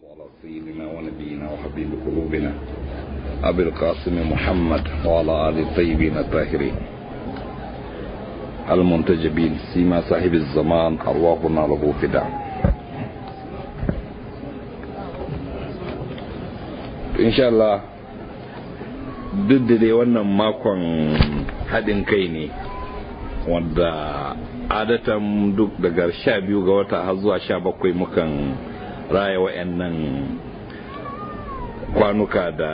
على سيدنا ونبينا وحبيب قلوبنا أبي القاسم محمد وعلى آل الطيبين الطاهرين المنتجبين سيما صاحب الزمان أرواحنا له فداء إن شاء الله duk da dai wannan makon haɗin kai ne wanda adatan duk daga sha biyu ga wata har zuwa sha bakwai mukan raya wa'annan kwanuka da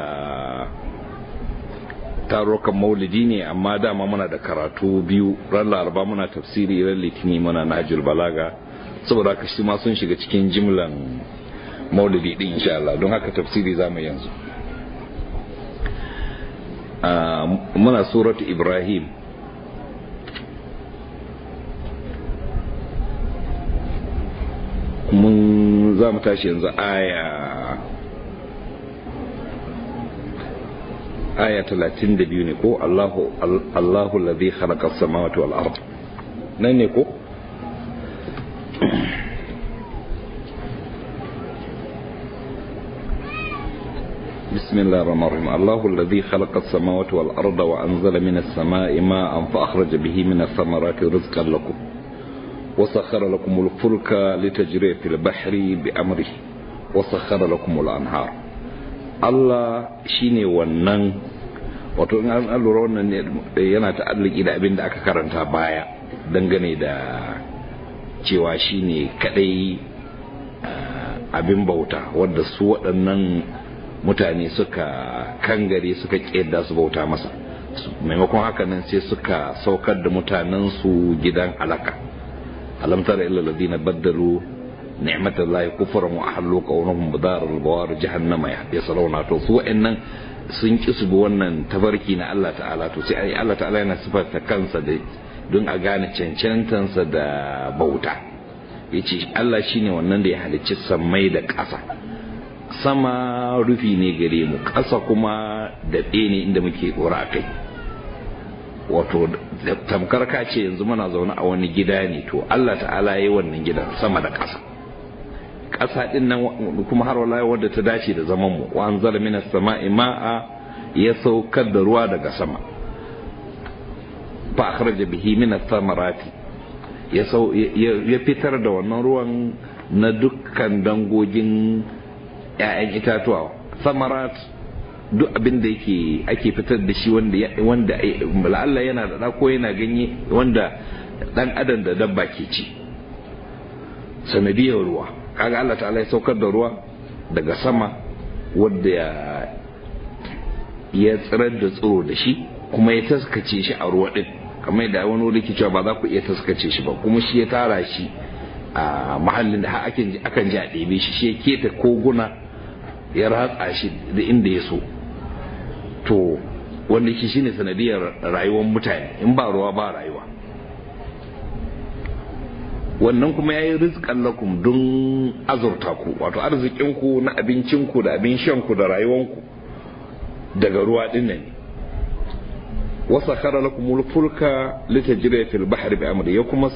tarukan maulidi ne amma dama muna da karatu biyu ran laraba muna tafsiri ran litini muna najul balaga saboda haka shi ma sun shiga cikin jimlan maulidi din insha Allah don haka tafsiri zamu yanzu muna suratu ibrahim mun za mu tashi yanzu aya aya talatin da biyu ne ko allahu allahu ladhi khalaqa as-samawati wal ard nan ne ko بسم الله الرحمن الرحيم الله الذي خلق السماوات والأرض وأنزل من السماء ماء فأخرج به من الثمرات رزقا لكم وسخر لكم الفلك لتجري في البحر بأمره وسخر لكم الأنهار الله شيني ونن wato in an lura wannan yana ta'alliki da abin da aka karanta baya dangane da cewa shine kadai abin bauta wadda su waɗannan mutane suka kangare suka ƙeda su bauta masa maimakon haka nan sai suka saukar da mutanensu gidan alaka alam tara illa alladhina baddalu ni'matallahi kufran wa ahallu qawluhum bidar al-bawar jahannama yaslawna to su wa'annan sun ki su bi wannan tabarki na Allah ta'ala to sai Allah ta'ala yana sifarta kansa da don a gane cancantansa da bauta yace Allah shine wannan da ya halicci sammai da ƙasa sama rufi ne gare mu ƙasa kuma daɓe ne inda muke ɗora a kai wato tamkar ka ce yanzu muna zaune a wani gida ne to Allah ta'ala ya yi wannan gidan sama da ƙasa ƙasa ɗin nan kuma har wala wadda ta dace da zaman mu wa anzala minas sama'i ma'a ya saukar da ruwa daga sama fa akhraja bihi minas samarati ya ya fitar da wannan ruwan na dukkan dangogin ‘ya'yan itatuwa samarat duk abin da yake ake fitar da shi wanda wanda la'alla yana da ko yana ganye wanda dan adam da dabba ke ci sanadiyar ruwa kaga Allah ta'ala ya saukar da ruwa daga sama wanda ya tsirar da tsiro da shi kuma ya taskace shi a ruwa din kamar da wani wuri ke cewa ba za ku iya taskace shi ba kuma shi ya tara shi a mahallin da akan ji a ɗebe shi shi ya keta koguna ya ratsa shi da inda ya so to wanda shi shine sanadiyar rayuwar mutane in ba ruwa ba rayuwa wannan kuma ya yi rizkan lakum don azurta ku wato arzikinku na abincinku da abin shanku da rayuwanku daga ruwa din nan wasa kara lakum fulka litajriya fil bahri bi amri ya kuma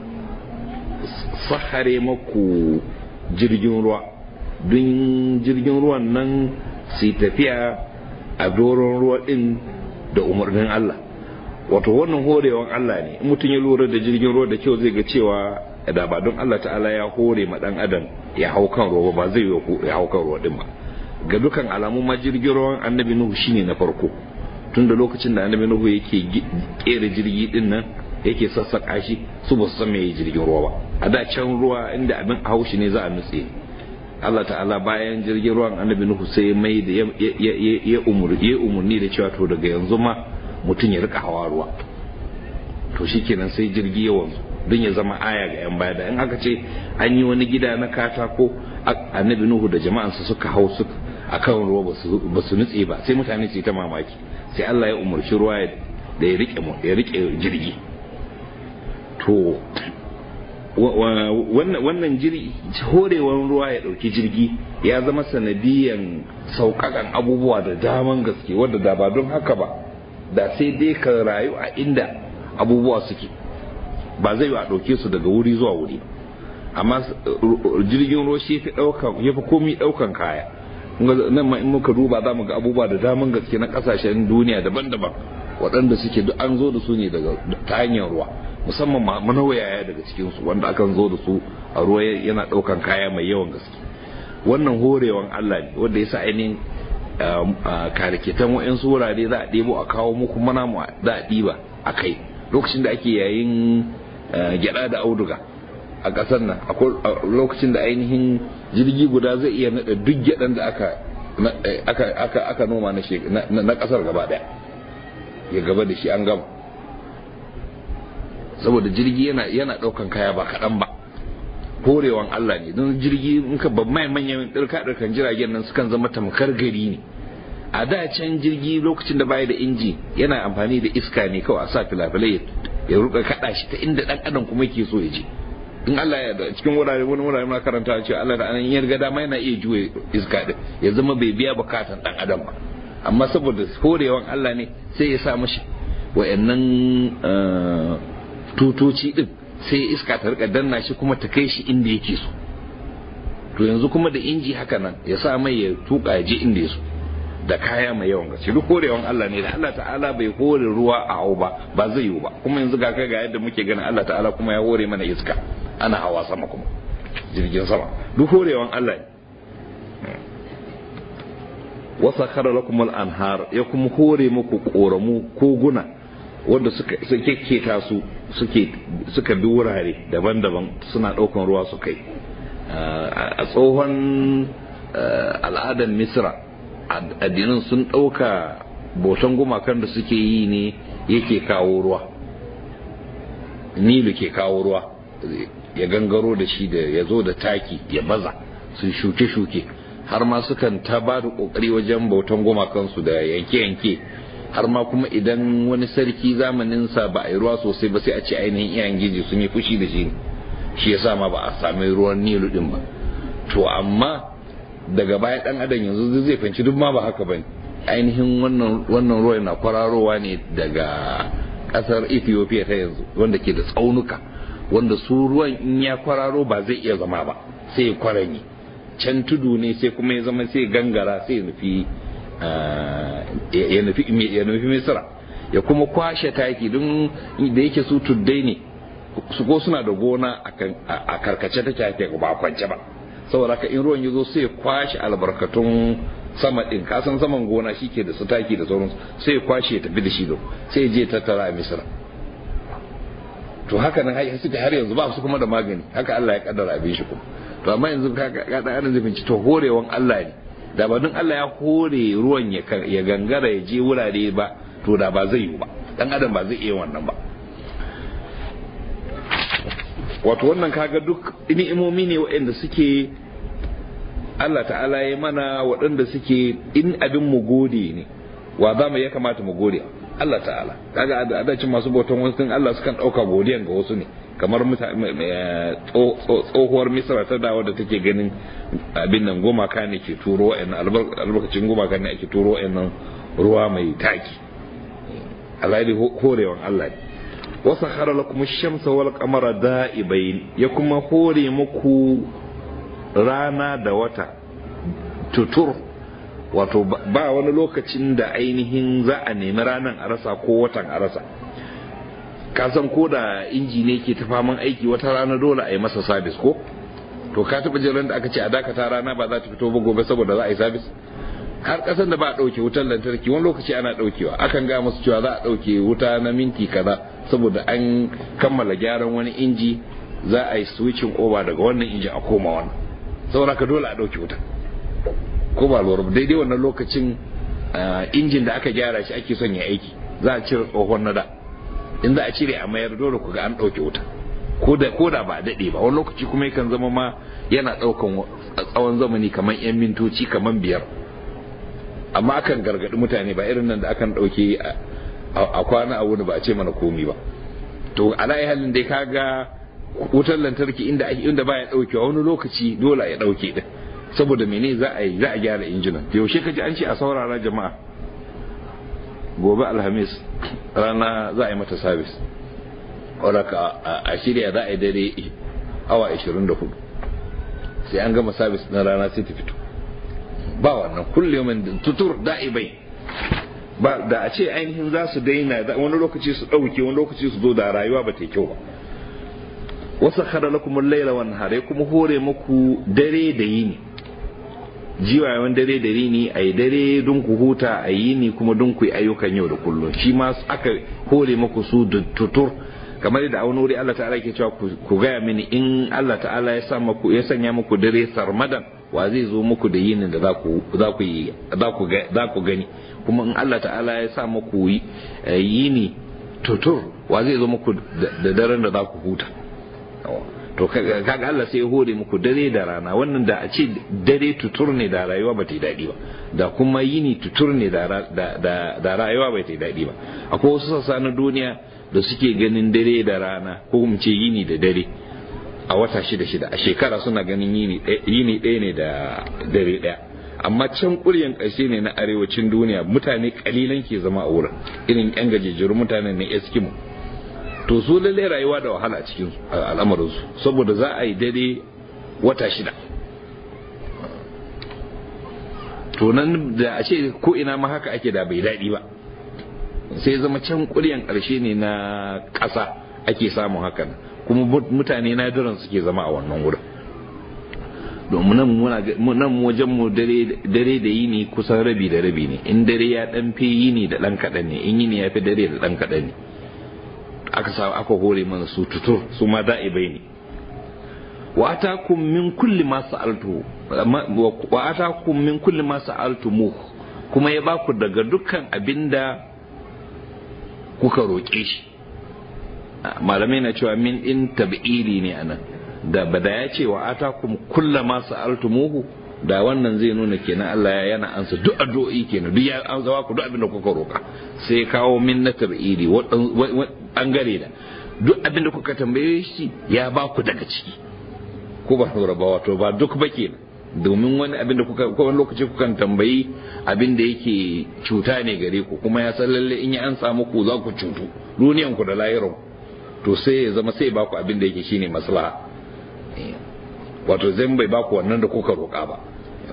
sahare maku jirgin ruwa don jirgin ruwan nan su tafiya a doron ruwa din da umarnin Allah wato wannan horewan Allah ne in mutum ya lura da jirgin ruwa da kyau zai ga cewa da ba don Allah ta'ala ya hore ma dan adam ya hau kan ruwa ba zai ya hau kan ruwa din ba ga dukan alamu ma jirgin ruwan annabi nuhu shine na farko tun da lokacin da annabi nuhu yake kera jirgi din nan yake sassaka shi su ba su san me jirgin ruwa ba a da can ruwa inda abin haushi ne za a nutse Allah ta'ala bayan jirgin ruwan annabi Nuhu sai mai da ya umurni da cewa to daga yanzu ma mutum ya rika hawa ruwa to shikenan sai jirgi ya wanzu don ya zama aya ga yan baya da in aka ce an yi wani gida na katako annabi Nuhu da jama'ansa suka hau su akan ruwa ba su nutse ba sai mutane su yi ta mamaki sai Allah ya umarci ruwa da ya rike ya rike jirgi to wannan jirgi horewan ruwa ya ɗauki jirgi ya zama sanadiyan sauƙaƙan abubuwa da daman gaske wadda da ba don haka ba da sai dai ka rayu a inda abubuwa suke ba zai a ɗauke su daga wuri zuwa wuri amma jirgin ruwa shi fi ɗaukan ya fi komi ɗaukan kaya nan ma in muka duba za mu ga abubuwa da daman gaske na ƙasashen duniya daban-daban waɗanda suke duk an zo da su ne daga ta hanyar ruwa musamman manawayaya daga cikinsu wanda akan zo da su a ruwa yana ɗaukan kaya mai yawan gaske wannan horewan Allah ne wanda ya sa ainihin karikitan wa'yansu wurare za a ɗebo a kawo muku mana mu za a ɗiba a kai lokacin da ake yayin gyada da auduga a ƙasar nan akwai lokacin da ainihin jirgi guda zai iya naɗa duk gyadan da aka aka noma na ƙasar gaba ɗaya ya gaba da shi an gama saboda jirgi yana yana ɗaukan kaya ba kaɗan ba horewan Allah ne don jirgi in ka ban mai manyan ɗirka ɗirkan jiragen nan sukan zama tamkar gari ne a da can jirgi lokacin da baya da inji yana amfani da iska ne kawai a sa filafilai ya ruka kaɗa shi ta inda ɗan adam kuma yake so ya je in Allah ya da cikin wurare wani wurare na karanta cewa Allah da anan ya riga dama yana iya juye iska din ya zama bai biya bukatan ɗan adam ba amma saboda horewan Allah ne sai ya sa mashi wa'annan tutoci din sai iska ta rika danna shi kuma ta kai shi inda yake so to yanzu kuma da inji haka nan ya sa mai ya tuka ya je inda ya so da kaya mai yawan gaske duk horewan Allah ne da Allah ta'ala bai hore ruwa a hau ba ba zai yiwu ba kuma yanzu ga kai ga yadda muke ganin Allah ta'ala kuma ya hore mana iska ana hawa sama kuma jirgin sama duk horewan Allah ne wasa kara lakum anhar ya kuma hore muku koramu koguna wanda suka keta su suke suka bi wurare daban-daban suna ɗaukan ruwa su kai a tsohon al'adar misra addinin sun ɗauka botan gumakan da suke yi ne yake kawo ruwa nilu ke kawo ruwa ya gangaro da shi da ya zo da taki ya baza su shuke-shuke har ma sukan ta ba da ƙoƙari wajen bautan gumakansu da yanke-yanke har ma kuma idan wani sarki zamaninsa ba a yi ruwa sosai ba sai a ce ainihin iyayen giji sun yi fushi da shi shi ya sa ma ba a sami ruwan nilu din ba to amma daga baya dan adam yanzu zai fahimci duk ma ba haka bane ainihin wannan wannan ruwa na kwararowa ne daga kasar Ethiopia ta yanzu wanda ke da tsaunuka wanda su ruwan in ya kwararo ba zai iya zama ba sai ya kwaranye can tudu ne sai kuma ya zama sai gangara sai ya nufi ya nufi ya nufi misra ya kuma kwashe taki don da yake su tuddai ne su ko suna da gona a karkace take ake ba kwance ba saboda haka in ruwan ya zo sai kwashe albarkatun sama din kasan saman gona shike da su taki da sauransu sai kwashe ya tafi da shi sai je tattara a misra to haka nan suke har yanzu ba su kuma da magani haka Allah ya kaddara abin shi kuma to amma yanzu ka ga dan adam zai finci to horewan Allah ne da ba don Allah ya hore ruwan ya gangara ya je wurare ba to da ba zai yi ba dan adam ba zai iya wannan ba wato wannan kaga duk ni'imomi ne waɗanda suke Allah ta'ala ya mana waɗanda suke in abin mu gode ne wa za mu ya kamata mu gode Allah ta'ala kaga a adacin masu bautan wasu Allah sukan ɗauka godiyan ga wasu ne kamar tsohuwar misra ta dawo da take ganin abin nan gumaka ne ke turo wa'annan albarkacin gumaka ne ake turo wa'annan ruwa mai taki alhali horewan Allah ne wasa khara lakum shamsa wal qamara da'ibain ya kuma hore muku rana da wata tutur wato ba wani lokacin da ainihin za a nemi ranan a rasa ko watan a rasa ka san ko da inji ne ke ta faman aiki wata rana dole a yi masa sabis ko to ka taɓa jiran da aka ce a dakata rana ba za ta fito ba gobe saboda za a yi sabis har ƙasar da ba a ɗauke wutar lantarki wani lokaci ana ɗaukewa akan ga musu cewa za a ɗauke wuta na minti kaza saboda an kammala gyaran wani inji za a yi switching over daga wannan inji a koma wannan saboda ka dole a ɗauke wuta ko ba lura daidai wannan lokacin injin da aka gyara shi ake son ya aiki za a cire tsohon na da in za a cire a mayar dole ku ga an ɗauke wuta ko da ba daɗe ba wani lokaci kuma yakan zama ma yana ɗaukan tsawon zamani kamar 'yan mintoci kamar biyar amma akan gargaɗi mutane ba irin nan da akan ɗauke a kwana a wuni ba a ce mana komi ba to alayi halin dai kaga wutar lantarki inda inda baya ɗauke wani lokaci dole ya ɗauke din saboda mene za a yi za a gyara injinan yaushe ka ji an ce a saurara jama'a gobe alhamis rana za a yi mata sabis wadda a shirya za a yi dare awa 24 sai an gama sabis na rana sai ta fito ba wannan kullum tutur da'ibai ba da a ce ainihin za su daina wani lokaci su ɗauke wani lokaci su zo da rayuwa ba ta kyau ba wasu khara lakum al-laila wan nahara kuma hore muku dare da yini jiwayen dare da yini ayi dare don ku huta a yini kuma don ku yi ayyukan yau da kullum shi ma aka hore muku su da tutur kamar da a wani wuri Allah ta'ala ke cewa ku gaya mini in Allah ta'ala ya sa muku ya sanya muku dare sarmadan wa zai zo muku da yinin da za ku za ku yi za ku gani kuma in Allah ta'ala ya sa muku yini tutur wa zai zo muku da daren da za ku huta to kaga Allah sai ya hore muku dare da rana wannan da a ce dare tutur ne da rayuwa ba ta yi daɗi ba da kuma yini tutur ne da rayuwa ba ta yi daɗi ba akwai wasu sassa na duniya da suke ganin dare da rana ko mu ce yini da dare a wata shida shida a shekara suna ganin yini ɗaya ne da dare ɗaya amma can ƙuryan ƙarshe ne na arewacin duniya mutane ƙalilan ke zama a wurin irin yan gajejjerun mutanen na eskimo to su lalle rayuwa da wahala a cikin al'amarinsu saboda za a yi dare wata shida to nan da a ce ko ina ma haka ake da bai daɗi ba sai zama can ƙuryan ƙarshe ne na ƙasa ake samun hakan kuma mutane nadiran suke zama a wannan wurin domin nan wajen mu dare da yini kusan rabi da rabi ne in dare ya dan fi yini da dan kaɗan ne in yini ya fi dare da dan kaɗan ne aka sa aka hore mana su tutur su ma da'ibai ne wa atakum min kulli ma sa'altu wa atakum min kulli ma sa'altumu kuma ya baku daga dukkan abinda kuka roƙe shi malamai na cewa min in tab'ili ne anan da bada ya ce wa atakum kulla ma sa'altumuhu da wannan zai nuna kenan Allah ya yana ansa duk addu'o'i kenan duk ya zawa ku duk abin da kuka roka sai kawo min na tab'ili bangare da duk abin da kuka tambaye shi ya ba ku daga ciki ko ba lura ba wato ba duk ba kenan domin wani abin da kuka ko wani lokaci kukan tambayi abin da yake cuta ne gare ku kuma ya san lalle in ya an samu ku za ku cutu duniyan ku da lahirin to sai ya zama sai ba ku abin da yake shine maslaha wato zan bai ba ku wannan da kuka roƙa ba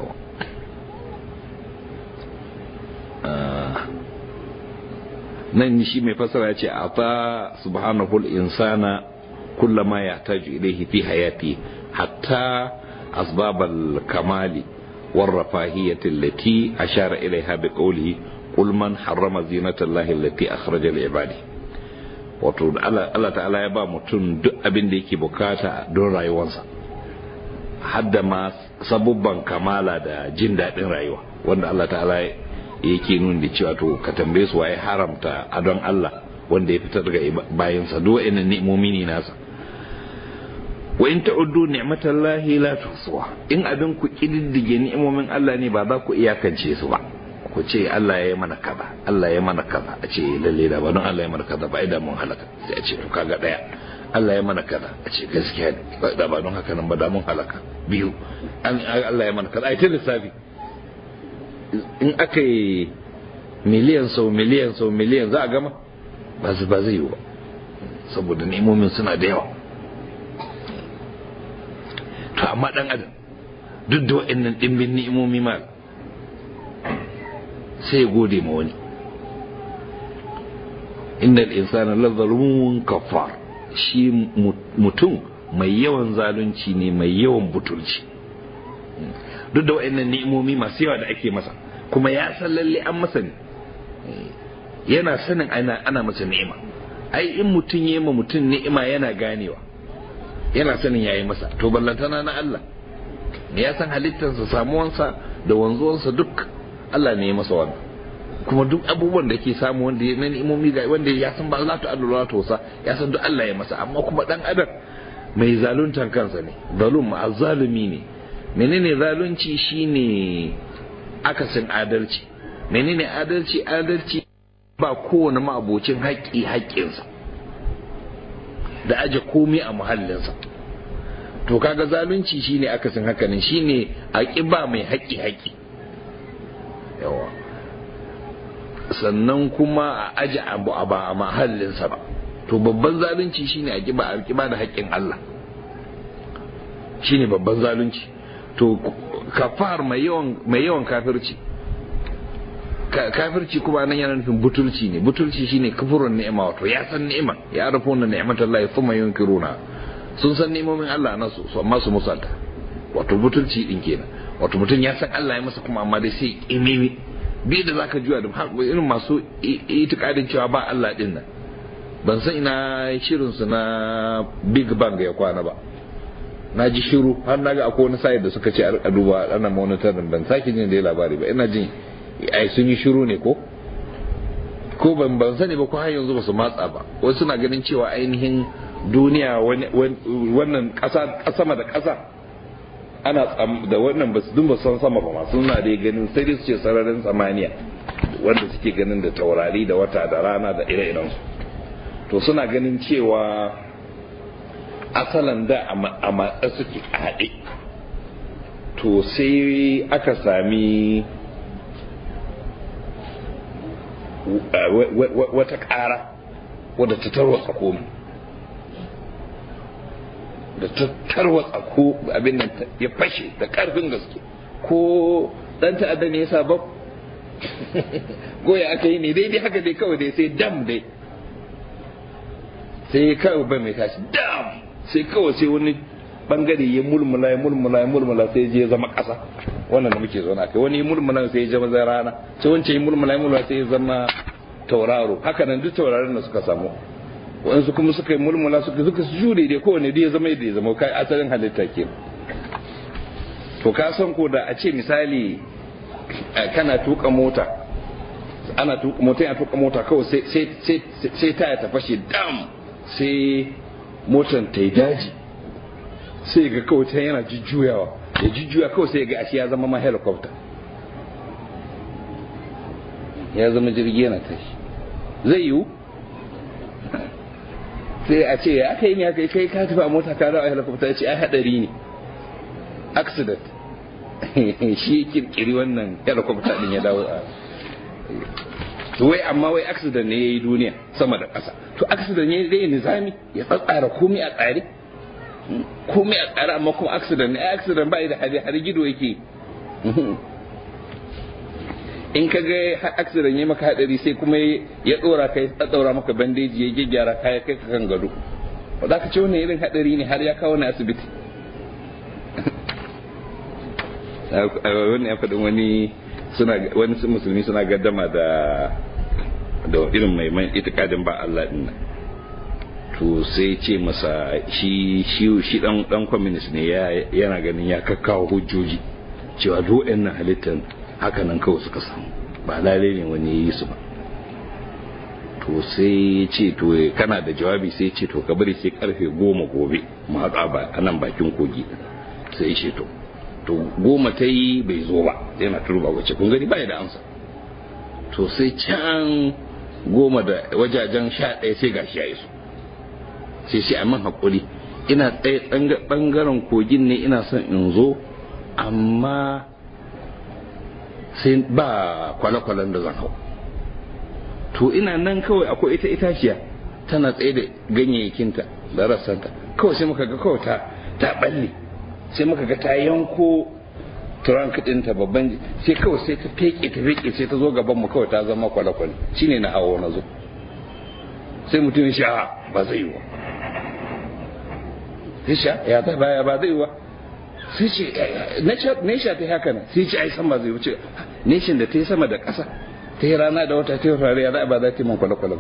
nan shi mai fasara ya ce a ta subhanahu insana kullama ya taju ilaihi fi hayati hatta أسباب الكمال والرفاهية التي أشار إليها بقوله قل من حرم زينة الله التي أخرج لعباده wato Allah ta'ala ya ba mutum duk abin da yake bukata don rayuwarsa hadda ma sabubban kamala da jin daɗin rayuwa wanda Allah ta'ala yake nuna da cewa to ka tambaye su waye haramta adon Allah wanda ya fitar daga bayansa duk wa'annan ni'imomi ne nasa wa in ta'uddu ni'matallahi la tuhsuha in abin ku kididdige ni'imomin Allah ne ba za ku iyakance su ba ku ce Allah ya yi mana kaza Allah ya mana kaza a ce lalle da ba don Allah ya mana kaza ba idan mun halaka sai a ce to kaga daya Allah ya mana kaza a ce gaskiya ne da ba don haka nan ba da mun halaka biyu Allah ya mana kaza ai ta lissafi in aka yi miliyan sau miliyan sau miliyan za a gama ba zai yi ba saboda ni'imomin suna da yawa to amma dan adam duk da wa'annan dimbin ni'imomi ma sai ya gode ma wani innal insana la zalumun kafar shi mutum mai yawan zalunci ne mai yawan butulci duk da wa'annan ni'imomi masu yawa da ake masa kuma ya san lalle an masa ne yana sanin ana ana masa ni'ima ai in mutum ya ma mutum ni'ima yana ganewa yana sanin yayi masa to ballantana na Allah ya san halittarsa samuwansa da wanzuwansa duk Allah ne ya masa wannan kuma duk abubuwan da ke samu wanda ya nani imomi ga wanda ya san ba za ta Allah ta wasa ya san duk Allah ya masa amma kuma dan adam mai zaluntan kansa ne zalum azzalumi ne menene zalunci shine akasin adalci menene adalci adalci ba kowane ma'abocin haƙƙi haƙƙinsa da aje komai a muhallinsa to kaga zalunci shine akasin hakanin shine a ba mai haƙƙi haƙƙi yawa sannan kuma a aji abu a ba a mahallinsa ba to babban zalunci shine a kiba a kiba da haƙƙin Allah shine babban zalunci to kafar mai yawan mai yawan kafirci kafirci kuma nan yana nufin butulci ne butulci shine kufurun ni'ima wato ya san ni'ima ya arafu na ni'matallahi thumma yunkiruna sun san ni'imomin Allah na su amma su musanta wato butulci din kenan wato mutum ya san Allah ya masa kuma amma dai sai imimi bi da zaka juya da irin masu itikadin cewa ba Allah din nan ban san ina shirin su na Big Bang ya kwana ba na ji shiru har na ga akwai wani sayar da suka ce a duba ana monitorin ban sake jin da labari ba ina jin ai sun yi shiru ne ko ko ban ban sani ba ko har yanzu ba su matsa ba wasu suna ganin cewa ainihin duniya wannan ƙasa sama da ƙasa ana da wannan ba su dun ba san sama ba masu suna da ganin sai dai su ce sararin samaniya wanda suke ganin da taurari da wata da rana da ire-iren su to suna ganin cewa asalan da a matsa suke a haɗe to sai aka sami wata ƙara wadda ta tarwatsa komai da ta tarwatsa ko abin nan ya fashe da ƙarfin gaske ko ɗan ta'adda ne ya sa ba goya aka yi ne daidai haka dai kawai dai sai dam dai sai kawai bai mai tashi dam sai kawai sai wani bangare ya mulmula ya mulmula ya mulmula sai je zama ƙasa wannan da muke zauna kai wani mulmula sai ya zama rana sai wancan ya mulmula ya mulmula sai ya zama tauraro haka nan duk tauraron da suka samu waɗansu kuma suka yi mulmula suka suka jure dai kowane dai ya zama yadda ya zama kai asalin halitta ke to ka san ko da a ce misali kana tuka mota ana tuka mota yana tuka mota kawai sai sai sai sai taya ta fashe dam sai motan ta yi daji sai ga kawai ta yana jujjuyawa ya jujjuya kawai sai ga ashe ya zama ma helicopter ya zama jirgi yana tashi zai yiwu sai a ce aka yi ne aka yi kai ka tafi a mota ka dawo a helicopter ya ce ai hadari ne accident shi kirkiri wannan helicopter din ya dawo a wai amma wai accident ne ya yi duniya sama da ƙasa to accident ne zai nizami ya tsatsara komai a tsare komai a tsare amma kuma accident ne accident ba da hali har gido yake in ka ga accident ya maka hadari sai kuma ya dora kai ya daura maka bandeji ya gyaggyara kaya kai ka kan gado ba za ka ce wannan irin hadari ne har ya kawo na asibiti wani ya faɗin wani suna wani musulmi suna gaddama da da irin mai mai itikadin ba Allah din nan to sai ce masa shi shi shi dan dan communist ne yana ganin ya kakkawo hujjoji cewa duk nan halittar haka nan kawai suka samu ba lalai ne wani yi su ba to sai ce to kana da jawabi sai ce to ka bari sai karfe goma gobe mu haɗa ba a nan bakin kogi sai ce to to goma ta yi bai zo ba yana turba wacce kun gani bai da amsa to sai can goma da wajajen sha ɗaya sai gashi ya iso sai shi min haƙuri ina tsaye ɓangaren kogin ne ina son in zo amma sai ba kwale-kwalen da zan hau to ina nan kawai akwai ita itaciya tana tsaye da ganyayyakinta da rassanta kawai sai muka ga kawai ta ta balle sai muka ga ta yanko trunk ɗinta babban sai kawai sai ta feke ta feke sai ta zo gaban mu kawai ta zama kwale-kwale shine na hawo na zo sai mutum ya sha ba zai yi wa sai sha ya ta baya ba zai yi wa sai ce nesha ta haka nan sai ce ai sama zai wuce neshin da ta yi sama da ƙasa ta yi rana da wata ta yi rari ya ba za ta yi man kwale-kwale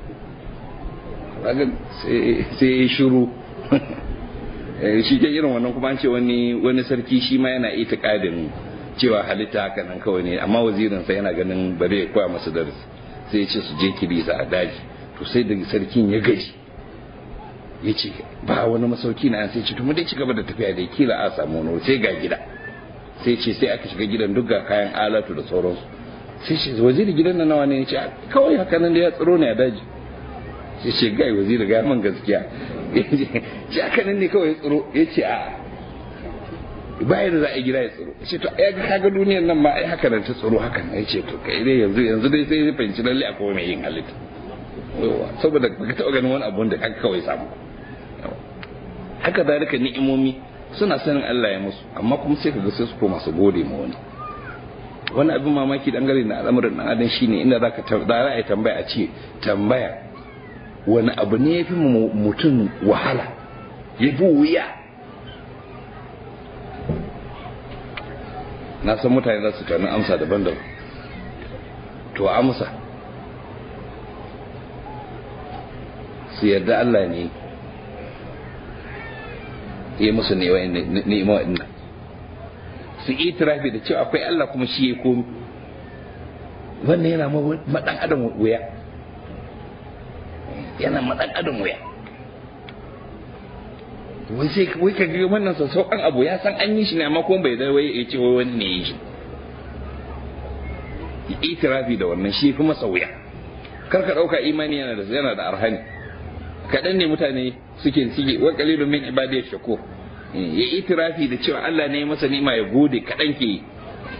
sai ya shiru shi ke irin wannan kuma an ce wani wani sarki shi ma yana itikadin cewa halitta haka nan kawai ne amma wazirinsa yana ganin ba zai koya masa darasi sai ya ce su je kilisa a daji to sai da sarkin ya gaji ya ce ba wani masauki na sai ce to mu dai ci gaba da tafiya da kila a samu wani sai ga gida sai ce sai aka shiga gidan duk ga kayan alatu da sauransu sai ce waziri gidan na nawa ne ya ce kawai haka nan da ya tsiro ne a daji sai ce gai waziri ga man gaskiya ce haka nan ne kawai ya tsiro ya ce a bayan da za a yi gida ya tsiro ya ce to ya ga kaga duniyar nan ma ai haka nan ta tsiro haka nan ya ce to kai dai yanzu yanzu dai sai ya fahimci lalle akwai mai yin halitta saboda baka taɓa ganin wani abu da haka kawai samu haka zalika ni'imomi suna sanin Allah ya musu amma kuma sai kaga sai su koma su gode ma wani wani abin mamaki dangane na al'amarin dan adam shine inda zaka da ra'ayi tambaya a ce tambaya wani abu ne ya fi mutum wahala ya fi wuya na san mutane za su tani amsa daban-daban to amsa su yarda Allah ne ya musu ni'ima wa'annan su itirafi da cewa akwai Allah kuma shi ya komi wannan yana maɗan adam wuya yana maɗan adam wuya wai sai wai ka ga wannan sassauƙan abu ya san an yi shi ne amma kuma bai zai wai ya ce wai wani ne ya shi itirafi da wannan shi fi masa wuya kar ka ɗauka imani yana da yana da arhani kaɗan ne mutane suke suke wa qalilun min ibadiyash shakur ya itirafi da cewa Allah ne masa nima ya gode kaɗan ke yi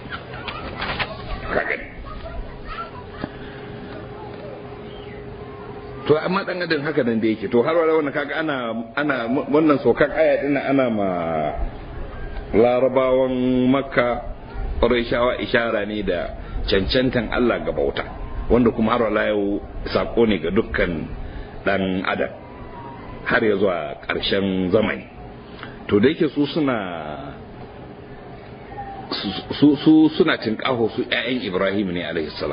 to amma dan adam haka nan da yake to har wala wannan kaga ana ana wannan sokan aya din ana ma larabawan makka quraishawa ishara ne da cancantan Allah ga bauta wanda kuma har wala yau sako ne ga dukkan dan adam har ya zuwa ƙarshen zamani to da yake su suna su su suna tinkaho su ƴaƴan Ibrahim ne alaihi salam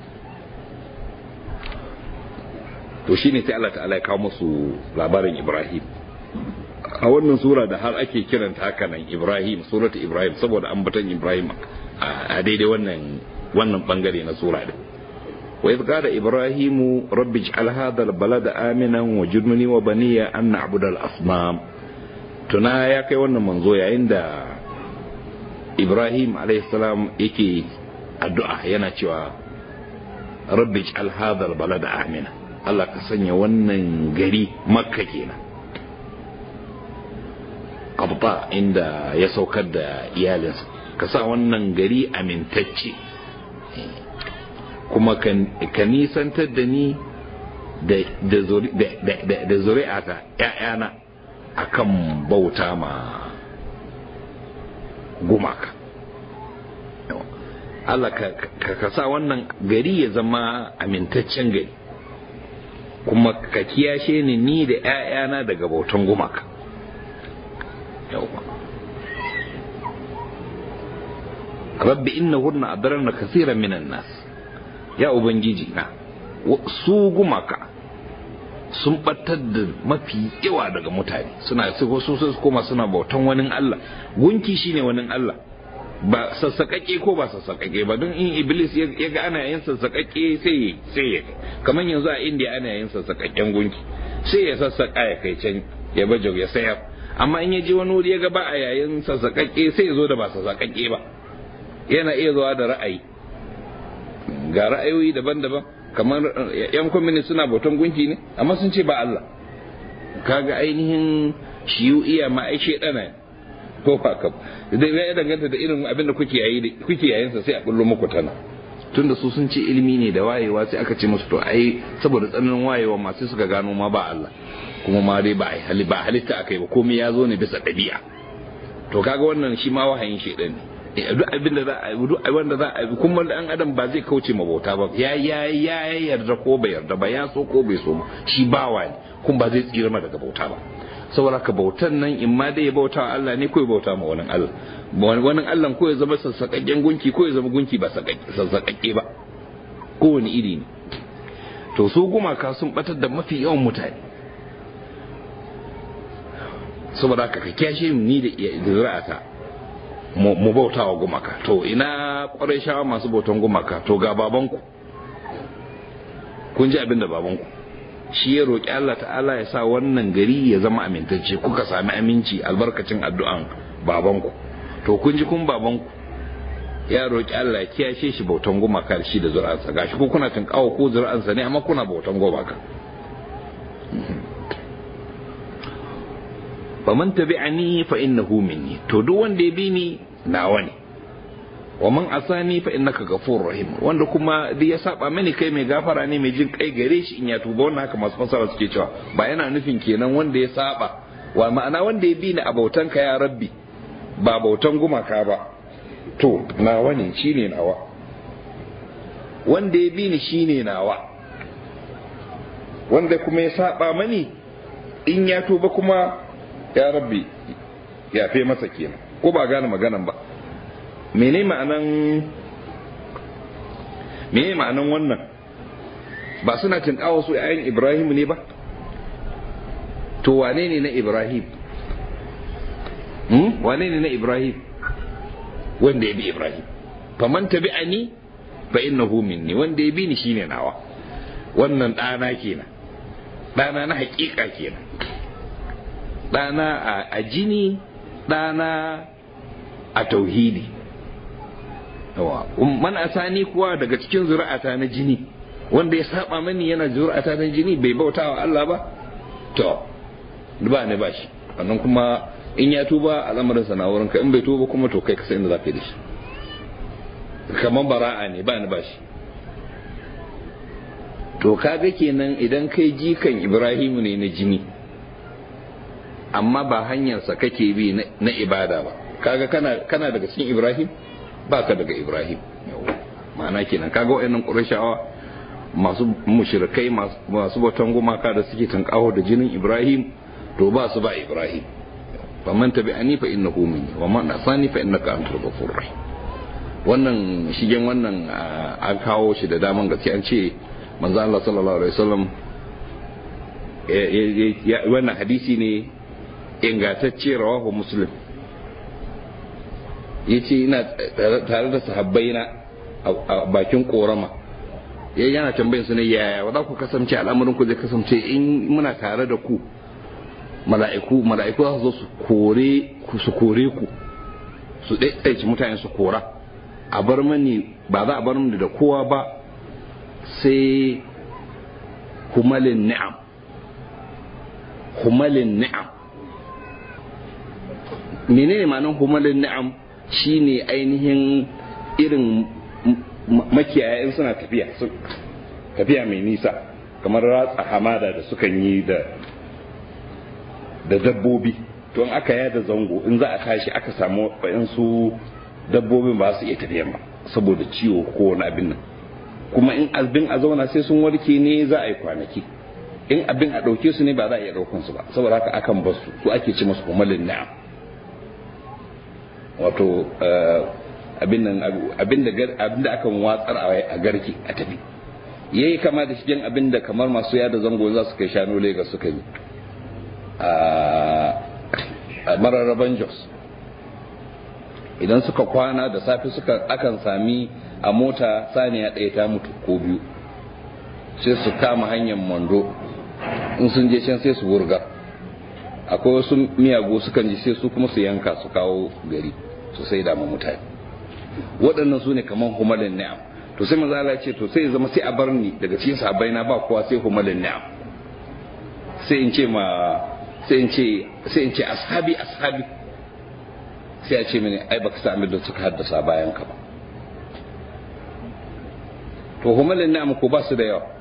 to shine sai Allah ta'ala ya kawo musu labarin Ibrahim a wannan sura da har ake kiranta haka nan Ibrahim suratu Ibrahim saboda ambaton Ibrahim a daidai wannan wannan bangare na sura din وإذ قال إبراهيم رب اجعل هذا البلد آمنا وجنني وبني أن نعبد الأصنام tuna ya kai wannan manzo yayin da ibrahim salam yake addu'a yana cewa rabbi ij'al hadha balada amina Allah ka sanya wannan gari makka kenan qabta inda ya saukar da iyalinsa ka sa wannan gari amintacce kuma ka nisantar da ni da zuri'ata ‘ya'yana akan bauta ma gumaka Allah ka sa wannan gari ya zama amintaccen gari kuma ka kiyashe ni ni da ‘ya'yana daga bautan gumaka rabbi innahunna adarna kasiran minan nas ya ubangiji na su gumaka sun batar da mafi yawa daga mutane suna su su koma suna bautan wani Allah gunki shine wani Allah ba sassaƙaƙe ko ba sassaƙaƙe ba don in iblis ya ga ana yin sassaƙaƙe sai sai ya kamar yanzu a indiya ana yin sassaƙaƙen gunki sai ya sassaƙa ya kai can ya baje ya sayar amma in ya je wani wuri ya ga ba a yayin sassaƙaƙe sai ya zo da ba sassaƙaƙe ba yana iya zuwa da ra'ayi ga ra'ayoyi daban-daban kamar yan kwamini suna bautan gunki ne amma sun ce ba Allah kaga ainihin shiyu iya ma ai shedana ko ba ka da ya danganta da irin abin da kuke yayi kuke yayin sa sai a bullo muku tana tunda su sun ce ilimi ne da wayewa sai aka ce musu to ai saboda tsananin wayewa masu suka gano ma ba Allah kuma ma dai ba hali ba halitta akai ba komai ya zo ne bisa ɗabi'a to kaga wannan shi ma wahayin shedan ne duk abin da za a duk wanda za a kuma dan adam ba zai kauce ma bauta ba ya ya ya yarda ko bai yarda ba ya so ko bai so ba shi bawa ne kuma ba zai tsira ma daga bauta ba saboda ka bautan nan in ma dai ya bauta wa Allah ne ko ya bauta ma wani Allah wani Allah ko ya zama sassaƙaƙƙen gunki ko ya zama gunki ba sassaƙaƙƙe ba kowane iri ne to su gumaka sun batar da mafi yawan mutane saboda haka ka kyashe ni da zuri'ata mu bauta wa gumaka to ina kwarai shawa masu bautan gumaka to ga babanku kun ji abin da babanku shi ya roƙi Allah ta'ala ya sa wannan gari ya zama amintacce kuka sami aminci albarkacin addu'an babanku to kun ji kun babanku ya roƙi Allah ya kiyashe shi bautan gumaka da shi da zuri'ansa gashi ko kuna tunkawa ko zuri'ansa ne amma kuna bautan gumaka faman tabi'ani fa innahu minni to duk wanda ya bi ni nawa ne wa man asani fa innaka ghafurur rahim wanda kuma duk ya saba mani kai mai gafara ne mai jin kai gare shi in ya tuba wannan haka masu fasara suke cewa ba yana nufin kenan wanda ya saba wa ma'ana wanda ya bi ni a bautan ka ya rabbi ba bautan gumaka ba to nawa ne shine nawa wanda ya bi ni shine nawa wanda kuma ya saba mani in ya tuba kuma ya rabbi ya fe masa kenan ko ba gane maganan ba mene ma'anan mene ma'anan wannan ba suna tinkawa su ‘ya'yan Ibrahim ne ba? To wane ne na Ibrahim? Hmm? Wane ne na Ibrahim? Wanda ya bi Ibrahim. Faman tabi a ni, fa inna minni wanda ya bi ni shine nawa. Wannan ɗana kenan. Ɗana na haƙiƙa kenan. Ɗana a jini, ɗana a tauhidi. Man asani kuwa daga cikin zuri'ata na jini. wanda ya saba mani yana zuri'ata na jini bai bauta wa Allah ba to ba ne ba shi wannan kuma in ya tuba al'amarin sa na wurin ka in bai tuba kuma to kai ka san inda za ka yi da shi kaman bara'a ne ba ni ba shi to kaga kenan idan kai jikan Ibrahim ne na jini amma ba hanyarsa kake bi na ibada ba kaga kana kana daga cikin Ibrahim ba ka daga Ibrahim ma'ana kenan kaga wayannan Qurayshawa masu mushrikai masu bautan gumaka da suke tankaho da jinin Ibrahim to ba su ba Ibrahim fa man tabi'ani fa innahu minni wa man asani fa innaka antal ghafurur rahim wannan shigen wannan an kawo shi da daman gaske an ce manzo Allah sallallahu alaihi wasallam wannan hadisi ne ingantacce rawahu muslim yace ina tare da sahabbaina a bakin korama ya yana tambayin su ne yaya za ku kasance al'amarin ku zai kasance in muna tare da ku mala'iku mala'iku za su zo su kore ku su kore ku su ɗaiɗaici mutane su kora a bar mani ba za a bar mani da kowa ba sai humalin ni'am humalin ni'am menene ma'anar humalin ni'am shine ainihin irin makiyaya in suna tafiya tafiya mai nisa kamar ratsa hamada da sukan yi da da dabbobi to in aka yada zango in za a tashi aka samu su dabbobin ba su iya tafiya ba saboda ciwo ko wani abin nan kuma in abin a zauna sai sun warke ne za a yi kwanaki in abin a ɗauke su ne ba za a iya ɗaukan su ba saboda haka akan bar su su ake ci masu kumalin na'am wato abin nan abin da abin da akan watsar a garki a tafi yayi kama da shigen abin da kamar masu yada zango za su kai shanu Lagos suka yi a mararraban Jos idan suka kwana da safe suka akan sami a mota saniya ɗaya ta mutu ko biyu sai su kama hanyar mando in sun je can sai su wurga akwai wasu miyago sukan ji sai su kuma su yanka su kawo gari su sai dama mutane waɗannan su ne kamar humalin ni'am to sai maza Allah ce to sai zama sai a bar ni daga cikin sahabbai na ba kowa sai humalin ni'am sai in ce ma sai in ce sai in ce ashabi ashabi sai a ce mini ai baka sami da suka haddasa bayan ka ba to humalin ni'am ko ba su da yawa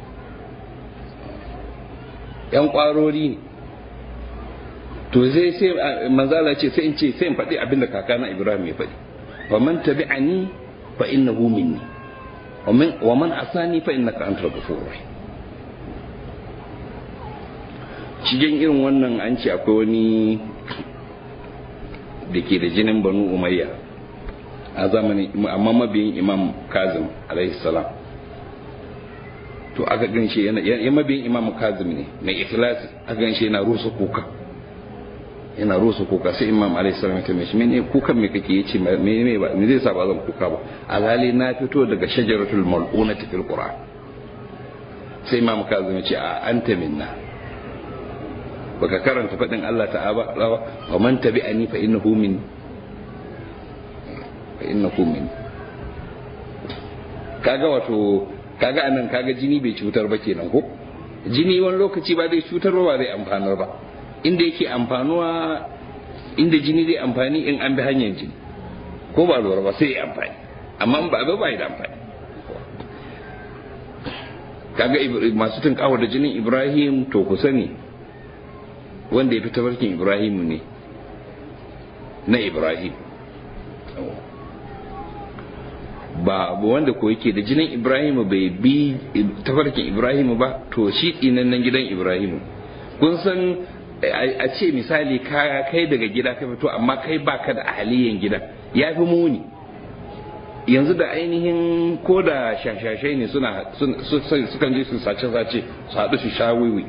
yan kwarori ne to sai sai manzala ce sai in ce sai in faɗi abinda kakana Ibrahim ya faɗi wa man tabi'ani fa innahu minni wa man wa man asani fa innaka antal ghafurur rahim cikin irin wannan an ce akwai wani da ke da jinin banu umayya a zamani amma mabiyin imam kazim alaihi salam to aka gan shi yana mabiyin imam kazim ne mai ikhlasi aka gan shi yana rusa kuka yana rusa kuka sai imam alaihi salam ya tambaye shi mene kukan me kake yace me me ba me zai sa ba zan kuka ba alhali na fito daga shajaratul mal'unati fil qur'an sai imam kazim ya ce a anta minna baka karanta fadin Allah ta'ala wa man tabi'ani fa innahu min fa innahu min kaga wato kaga anan kaga jini bai cutar ba kenan ko jini wani lokaci ba zai cutar ba ba zai amfanar ba inda yake amfanuwa inda jini zai amfani in an bi hanyar jini ko ba lura ba sai ya amfani amma in ba ba ba da amfani kaga masu tunkawa da jinin ibrahim to ku sani wanda ya fi tafarkin ibrahimu ne na ibrahim ba wanda ko yake da jinin ibrahimu bai bi tafarkin ibrahimu ba to shi nan gidan ibrahimu kun san a ce misali kai daga gida ka fito amma kai baka da ahaliyan gida ya fi muni yanzu da ainihin ko da shashashai ne suna sukan je su sace-sace su haɗu su sha wiwi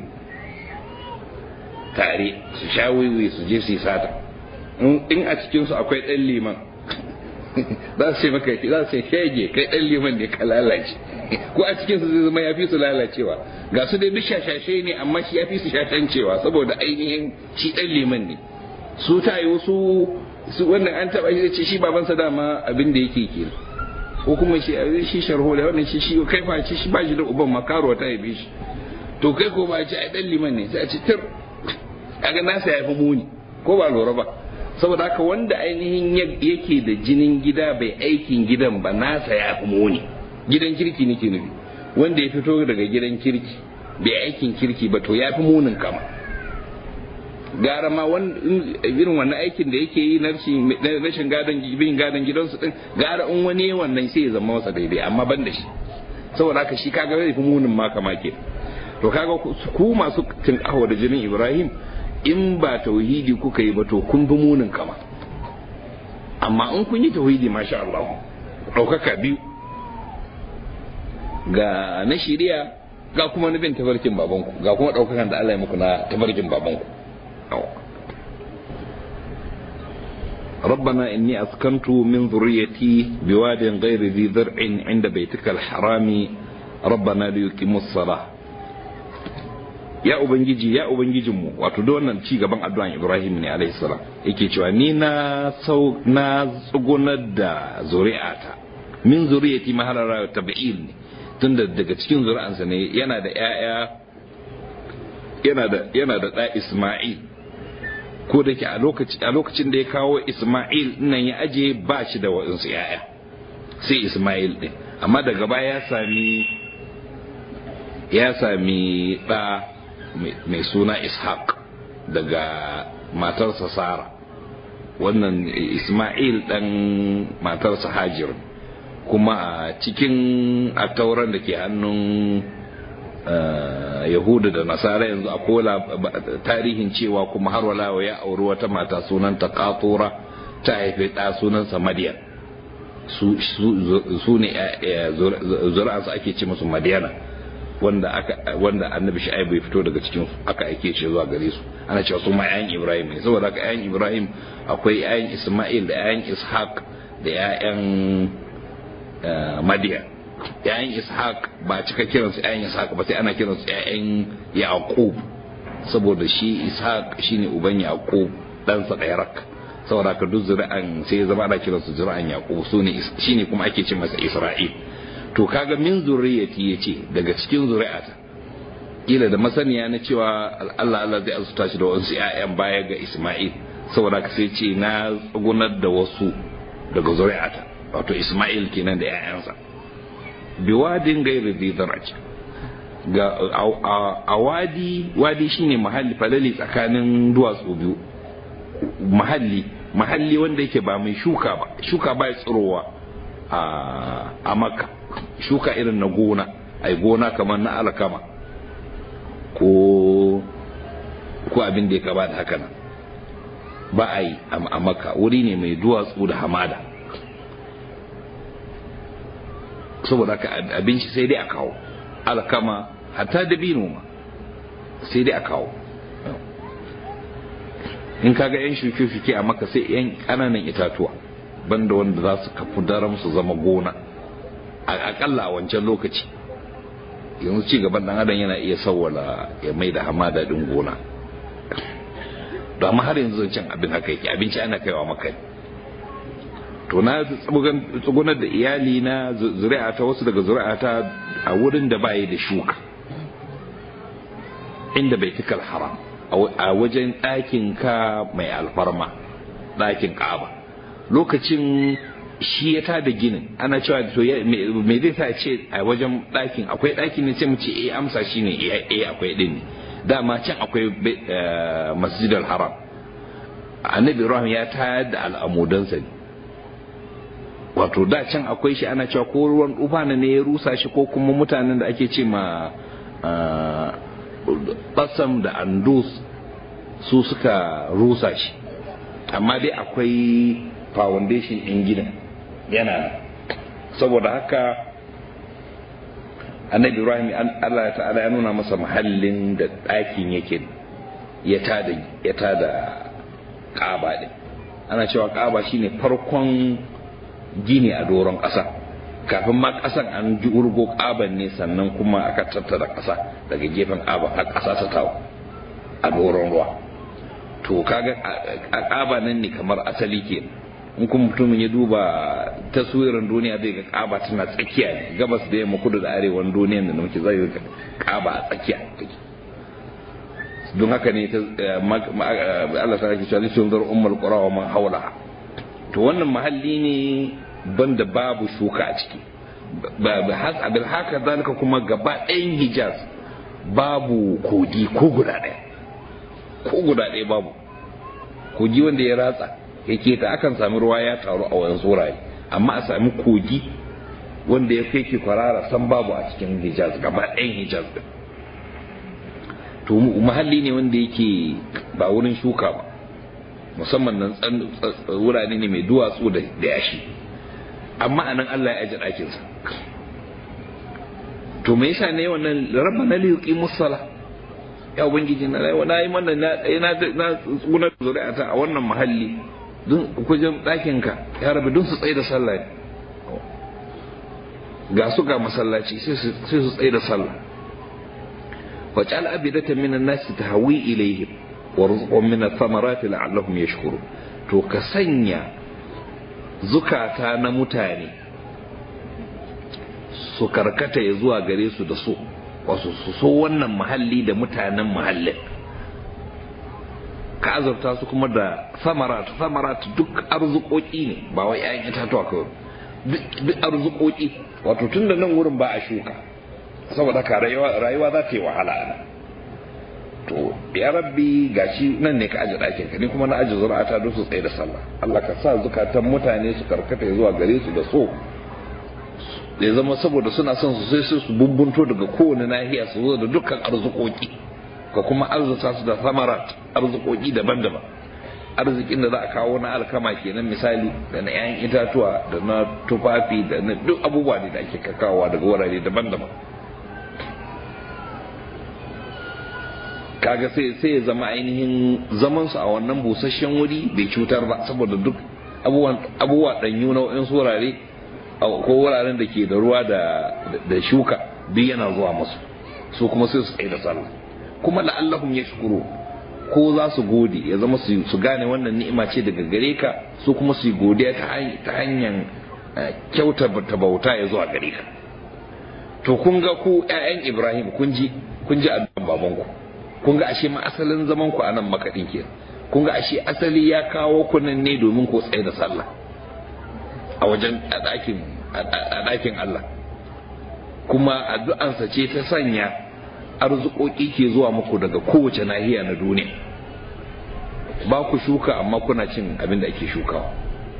tare su sha wiwi su je su yi sata in a cikinsu akwai ɗan liman za su ce maka za su ce shege kai ɗan liman ne ka lalace ko a cikinsu zai zama ya fi su lalacewa ga su dai duk shashashai ne amma shi ya fi su shashancewa saboda ainihin shi ɗan liman ne su ta yi wasu su wannan an taɓa shi ce shi babansa dama abin da yake ke ko kuma shi shi sharho da wannan shi shi kai fa shi ba shi da uban makaro ta haife shi to kai ko ba ce ai ɗan liman ne sai a ce tir kaga nasa ya fi muni ko ba lura ba saboda haka wanda ainihin yake da jinin gida bai aikin gidan ba nasa ya fi muni gidan kirki nake nufi wanda ya fito daga gidan kirki bai aikin kirki ba to ya fi munin kama gara ma irin wannan aikin da yake yi na rashin gadon bin gadon gidansu din gara in wani wannan sai ya zama masa daidai amma ban da shi saboda haka shi kaga zai fi munin ma kama ke to kaga ku masu tinkaho da jinin ibrahim in ba tauhidi kuka yi ba to kun fi munin kama amma in kun yi tauhidi masha Allah ɗaukaka biyu ga na shiriya ga kuma na bin tafarkin babanku ga kuma ɗaukakan da Allah ya muku na tafarkin babanku ربنا إني أسكنت من ذريتي بواد غير ذي ذرع عند بيتك الحرام ربنا ليقيموا الصلاة ya ubangiji ya ubangijinmu wato da wannan ci gaban addu'an Ibrahim ne alaihi salam yake cewa ni na sau na tsugunar da zuri'ata min zuriyati mahalara tabi'il ne tunda daga cikin zuri'ansa ne yana da ƴaƴa yana da yana da ɗa Isma'il ko da ke a lokaci a lokacin da ya kawo Isma'il nan ya aje ba shi da wa'insu ƴaƴa sai Isma'il din amma daga baya ya sami ya sami ɗa mai suna ishaq daga matarsa sara wannan isma'il ɗan matarsa hajir kuma a cikin attauran da ke hannun yahudu da nasara yanzu a kola tarihin cewa kuma har walawa ya auri wata mata sunanta katura ta haifi ɗa sunansa madiyan su ne zuri'ansu ake ce musu madiyana wanda aka wanda annabi shu'aibu ya fito daga cikin aka aike shi zuwa gare su ana cewa su ma ƴaƴan ibrahim ne saboda haka ƴaƴan ibrahim akwai ƴaƴan isma'il da ƴaƴan ishaq da ƴaƴan madiya ƴaƴan ishaq ba cika kiransu ƴaƴan ishaq ba sai ana kiransu ƴaƴan yaqub saboda shi ishaq shine uban yaqub ɗansa ɗaya rak saboda haka duk zuri'an sai ya zama ana kiransu zuri'an yaqub su ne shine kuma ake ce masa isra'il to kaga min zurriyati yace daga cikin zuri'ata kila da masaniya na cewa Allah Allah zai azuta shi da wasu ƴaƴan baya ga Isma'il saboda ka sai ce na tsugunar da wasu daga zuri'ata wato Isma'il kenan da ƴaƴansa biwadin gairi zai zarace ga a wadi wadi shine mahalli falali tsakanin duwatsu biyu mahalli mahalli wanda yake ba mai shuka ba shuka ba ya tsirowa a makka shuka irin na gona ai gona kamar na alkama ko ko abin da ya kaba da haka nan ba a yi a makka wuri ne mai duwatsu da hamada saboda haka abinci sai dai a kawo alkama hatta dabino ma sai dai a kawo in kaga yan shuke-shuke a maka sai yan ƙananan itatuwa banda wanda za su kafu daram su zama gona akalla a wancan lokaci yanzu ci gaban dan adam yana iya sawwala ya mai da hamada din gona to amma har yanzu zancen abin haka yake abinci ana kaiwa maka to na tsugunar da iyali na zuri'a ta wasu daga zuri'a ta a wurin da bayi da shuka inda bai tikal haram a wajen ɗakin ka mai alfarma ɗakin ka'aba lokacin shi ya tada ginin ana cewa to me zai sa ce a wajen ɗakin akwai ɗakin ne sai mu ce eh amsa shine eh akwai din ne dama can akwai masjid al-haram annabi ibrahim ya tayar da al'amudansa ne wato da can akwai shi ana cewa ko ruwan ufana ne ya rusa shi ko kuma mutanen da ake ce ma basam da andus su suka rusa shi amma dai akwai foundation in gidan yana saboda haka annabi ibrahim allah ta'ala ya nuna masa mahallin da ɗakin yake ya tada ya tada ƙaba ɗin ana cewa ƙaba shine farkon gini a doron ƙasa kafin ma ƙasan an ji urgo ƙaban ne sannan kuma aka tattara ƙasa daga gefen ƙaba har ƙasa ta tawo a doron ruwa to kaga a ƙaba nan ne kamar asali ke in kuma mutumin ya duba taswirin duniya zai ga ƙaba tana tsakiya ne gabas da yamma kudu da arewan duniyan da muke zai ga ƙaba a tsakiya don haka ne Allah ta ake cewa lishin zar ummul qura wa man hawla to wannan mahalli ne banda babu shuka a ciki bil haka zalika kuma gaba ɗayan hijaz babu kogi ko guda ɗaya ko guda ɗaya babu kogi wanda ya ratsa yake ta akan sami ruwa ya taru a wani tsoraye amma a sami kogi wanda ya kai kwarara san babu a cikin hijaz gaba ɗayan hijaz din to mahalli ne wanda yake ba wurin shuka ba musamman nan wurare ne mai duwatsu da yashi amma anan Allah ya aje ɗakinsa to me yasa ne wannan rabba na liqi musalla ya ubangiji na rai na yi mana na na na tsuna zuri'ata a wannan mahalli don kujin ɗakin ka ya rabu don su tsaye da sallah ga su ga masallaci sai su tsaye da sallah waj'al abidatan minan nasi tahwi ilaihim warzuqhum min ath-thamarati la'allahum yashkurun to ka sanya zukata na mutane su karkata ya zuwa gare su da su wasu su so wannan muhalli da mutanen muhallin ka azurta su kuma da samarat samarat duk arzikoki ne ba wai 'ya'yan itatuwa kawai duk arzikoki wato tun da nan wurin ba a shuka saboda ka rayuwa za ta yi wahala ana to ya rabbi gashi nan ne ka aje ɗakin ka ni kuma na aje zuri'ata don su tsaye da sallah Allah ka sa zukatan mutane su karkata zuwa gare su da so ya zama saboda suna son su sai su bumbunto daga kowane nahiya su zo da dukkan arzikoki ka kuma arzuta su da samarat arzikoki daban-daban arzikin da za a kawo na alkama kenan misali da na 'ya'yan itatuwa da na tufafi da na duk abubuwa da ake kakawa daga wurare daban-daban kaga sai sai ya zama ainihin zaman su a wannan busasshen wuri bai cutar ba saboda duk abubuwan abubuwa danyu na wayan wurare ko wuraren da ke da ruwa da da shuka duk yana zuwa musu su kuma sai su tsaye da sallah kuma la'allahum yashkuru ko za su gode ya zama su gane wannan ni'ima ce daga gare ka su kuma su yi godiya ta hanyar kyauta ta bauta ya zuwa gare ka to kun ga ku ƴaƴan Ibrahim kun ji kun ji addu'an babanku kun ga ashe ma asalin zaman ku anan makaɗin ke kun ga ashe asali ya kawo ku nan ne domin ku tsaye da sallah a wajen a ɗakin a ɗakin Allah kuma addu'ansa ce ta sanya arzikoki ke zuwa muku daga kowace nahiya na duniya ba ku shuka amma kuna cin abin da ake shukawa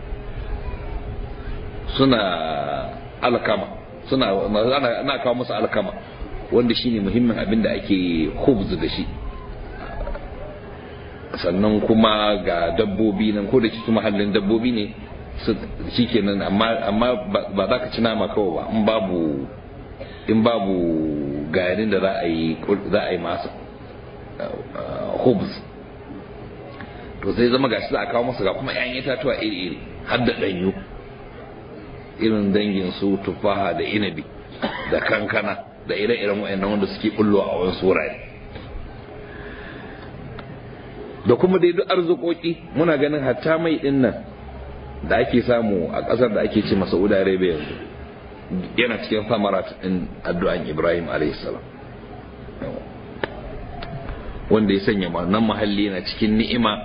suna alkama suna ana kawo musu alkama wanda shine muhimmin abin da ake khubz da shi sannan kuma ga dabbobi nan ko da cikin mahallin dabbobi ne shikenan amma amma ba za ka ci nama kawai ba in babu in babu garin da za a yi za a yi masa hubs to sai zama gashi za a kawo masa ga kuma 'ya'yan itatuwa iri-iri har da ɗanyu irin dangin su tufaha da inabi da kankana da ire-iren wa'annan wanda suke bullo a wani wurare da kuma dai duk arzikoki muna ganin hatta mai din nan da ake samu a ƙasar da ake ce masa Saudi Arabia yanzu yana cikin samarat din addu'an Ibrahim salam wanda ya sanya nan mahalli yana cikin ni'ima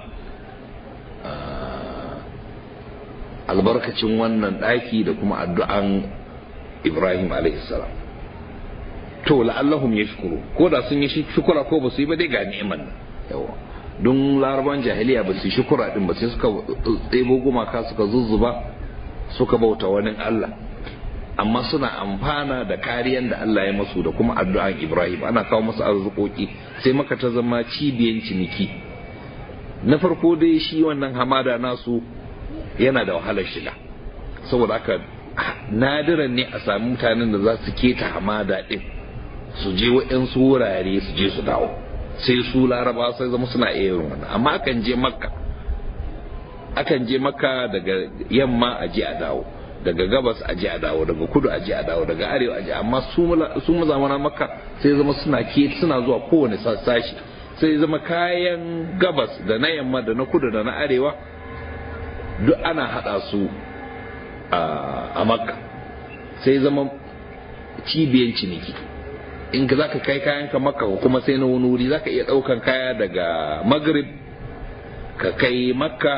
albarkacin wannan ɗaki da kuma addu'an Ibrahim salam to la'allahum yashkuru ko da sun yi shukura ko ba su yi ba dai ga ni'imar nan yawa don laraban jahiliya ba su shukura din ba sai suka tsebo gumaka suka zuzzuba suka bauta wani Allah amma suna amfana da kariyan da Allah ya masu da kuma addu'an Ibrahim ana kawo masu arzikoki sai maka ta zama cibiyan ciniki na farko dai shi wannan hamada nasu yana da wahalar shiga saboda haka nadiran ne a sami mutanen da za su keta hamada din su je waɗansu wurare su je su dawo sai su laraba sai zama suna iya yin wannan amma akan je makka akan je makka daga yamma a je a dawo daga gabas a je a dawo daga kudu a je a dawo daga arewa a je amma su mazamana makka sai zama suna ke suna zuwa kowane sashi sai zama kayan gabas da na yamma da na kudu da na arewa duk ana hada su a makka sai zama cibiyan ciniki in ka zaka kai kayan ka makka kuma sai na wani wuri zaka iya daukan kaya daga maghrib ka kai makka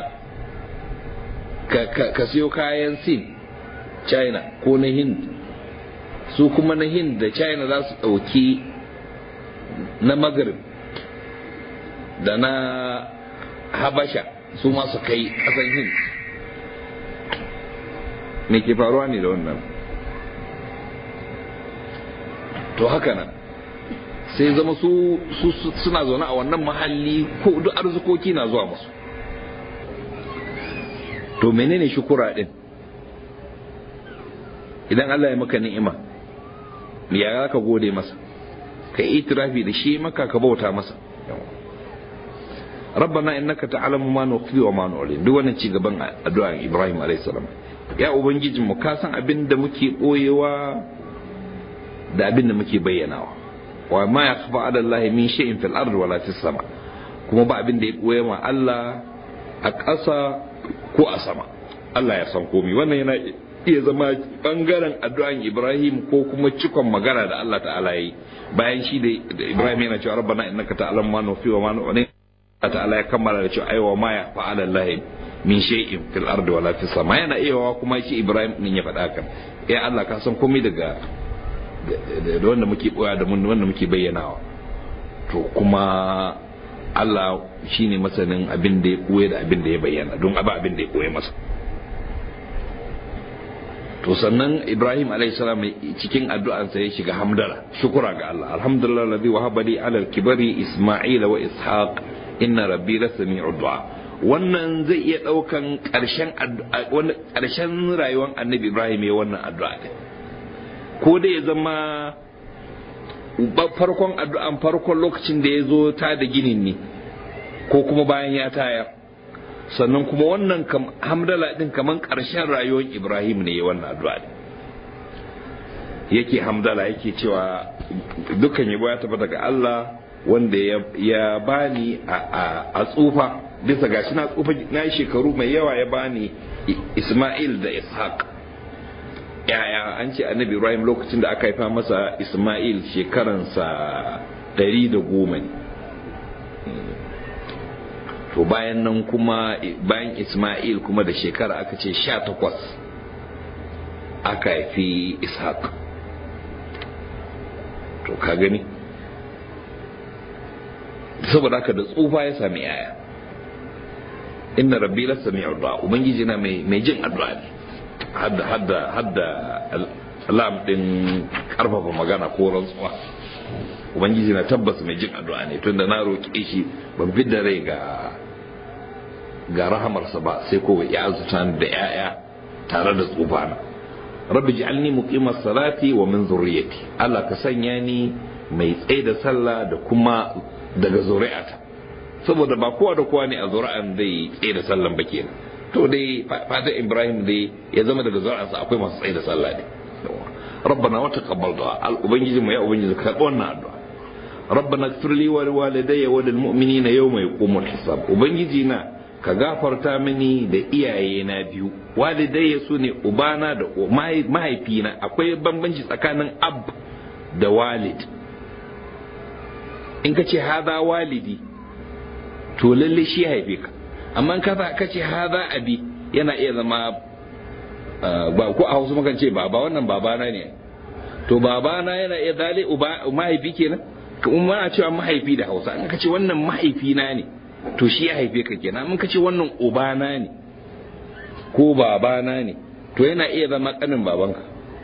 ka siyo kayan sin china ko na hind su kuma na hind da china za su ɗauki na maghrib da na habasha su masu kai ƙasan hind me ke faruwa ne da wannan to haka nan sai zama su suna zaune a wannan mahalli ko duk arzikoki na zuwa musu to menene shukura din idan Allah ya maka ni'ima ya za ka gode masa ka yi itirafi da shi maka ka bauta masa rabbana innaka ta'lamu ma nukhfi wa ma nu'lin duk wannan ci gaban addu'a Ibrahim alayhi salam ya ubangijin mu ka san abin da muke boyewa da abin da muke bayyanawa wa ma yakhfa ala Allah min shay'in fil ardi wala fis sama kuma ba abin da ya boye ma Allah a ƙasa ko a sama Allah ya san komai wannan yana iya zama bangaren addu'an Ibrahim ko kuma cikon magana da Allah ta'ala yi bayan shi da Ibrahim yana cewa rabbana innaka ta'lamu ma nufi wa ma nu'lin Allah ta'ala ya kammala da cewa aiwa ma ya fa'ala Allah min shay'in fil ardi wala fis sama yana iya kuma shi Ibrahim din ya faɗa kan ya Allah ka san komai daga da wanda muke boya da wanda muke bayyanawa to kuma Allah shi ne masanin abin da ya ɓoye da abin da ya bayyana don aba abin da ya ɓoye masa to sannan Ibrahim salam cikin addu'ansa ya shiga hamdala shukura ga Allah alhamdulillah ladhi wahaba li ala al-kibari isma'ila wa ishaq inna rabbi la sami'u du'a wannan zai iya daukan karshen karshen rayuwar annabi Ibrahim ya wannan addu'a ko dai ya zama farkon addu'an farkon lokacin da ya zo ta da ginin ne ko kuma bayan ya tayar sannan kuma wannan hamdala din kaman ƙarshen rayuwar ibrahim ne wannan addu'a ne yake hamdala yake cewa dukkan yabo ya tafi daga Allah wanda ya bani a tsufa bisa gashi na tsufa na shekaru mai yawa ya bani Ismail da Ishaq yaya an ce annabi Ibrahim lokacin da aka haifa masa Ismail shekaransa ɗari da goma ne to bayan nan kuma bayan Ismail kuma da shekara aka ce sha takwas aka haifi Ishaq to ka gani saboda haka da tsufa ya sami yaya inna rabbi la sami'u du'a ubangiji na mai mai jin addu'a ne hadda hadda hadda lam din karfafa magana ko rantsuwa ubangiji na tabbas mai jin addu'a ne tunda na roƙe shi ban fidda rai ga ga rahamarsa ba sai ko ya azuta da yaya tare da tsufana rabbi ji'alni muqimas salati wa min zurriyyati Allah ka sanya ni mai tsaye da sallah da kuma daga zuri'ata saboda ba kowa da kowa ne a zuri'an zai tsaye da sallan ba kenan to dai fatan Ibrahim dai ya zama daga zuri'ansa akwai masu tsaye da sallah ne rabbana wa taqabbal du'a ubangiji mu ya ubangiji ka karɓi wannan addu'a rabbana ighfir li wa liwalidayya wa lil mu'minina yawma yaqumul hisab ubangiji na ka gafarta mini da iyaye na biyu walidai su ne ubana da mahaifina akwai bambanci tsakanin ab da walid in ka ce haza walidi to lalle shi haife ka amma ka ka ce haza abi yana iya zama ba ko a hausa mukan ce baba wannan babana ne to babana yana iya dale uba mahaifi kenan kuma a cewa mahaifi da hausa an ka ce wannan mahaifina ne to shi ya haife ka kenan mun ka ce wannan ubana ne ko babana ne to yana iya zama kanin babanka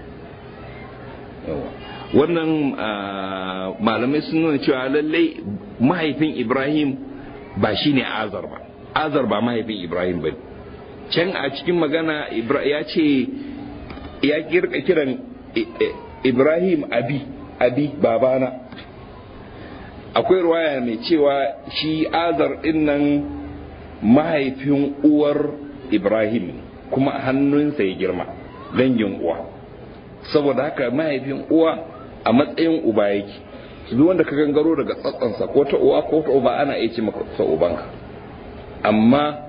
wannan malamai sun nuna cewa lallai mahaifin ibrahim ba shi ne azar ba azar ba mahaifin ibrahim ba can a cikin magana ya ce ya kirka kiran ibrahim abi abi babana akwai ruwaya mai cewa shi azar dinnan mahaifin uwar ibrahim kuma hannunsa ya girma dangin uwa saboda haka mahaifin uwa a matsayin uba yake duk wanda ka gangaro daga tsatsansa ko ta uwa ko ta uba ana iya ce maka ubanka amma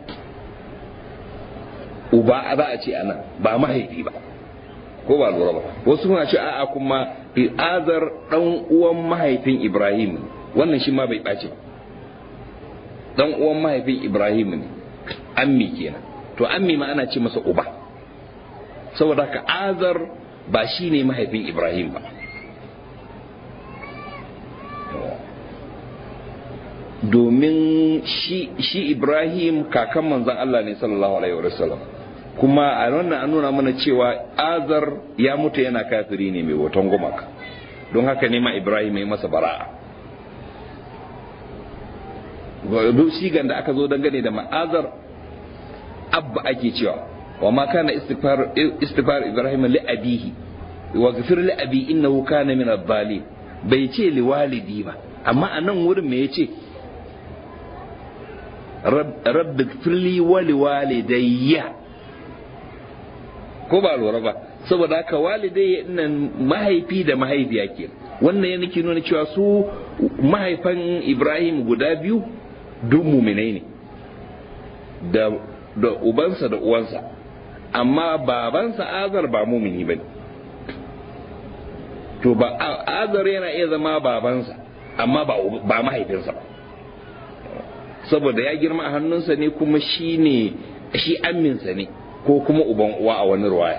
uba za a ce ana ba mahaifi ba ko ba lura ba wasu suna ce a'a kuma azar dan uwan mahaifin ibrahim wannan shi ma bai ɓace ba dan uwan mahaifin ibrahim ne ammi kenan to ammi ma ana ce masa uba saboda haka azar ba shi ne mahaifin ibrahim ba domin shi ibrahim kakan manzan allah ne sallallahu alaihi wasallam kuma a wannan an nuna mana cewa azar ya mutu yana kafiri ne mai hoton gumaka don haka ne ma ibrahim ya masa bara'a duk sigan da aka zo dangane da ma'azar abba ake cewa wa ma kana istighfar istighfar ibrahim li abihi wa ghfir li abi innahu kana min adh-dhalim bai ce li walidi ba amma a nan wurin me yace rabbi ghfirli wa li walidayya ko ba lura ba saboda haka walidai nan mahaifi da mahaifiya ke wannan ya nake nuna cewa su mahaifan ibrahim guda biyu duk muminai ne da da ubansa da uwansa amma babansa azar ba mumini ba ne to ba azar yana iya zama babansa amma ba mahaifinsa ba saboda ya girma a hannunsa ne kuma shi ne shi amminsa ne ko kuma uban uwa a wani ruwaya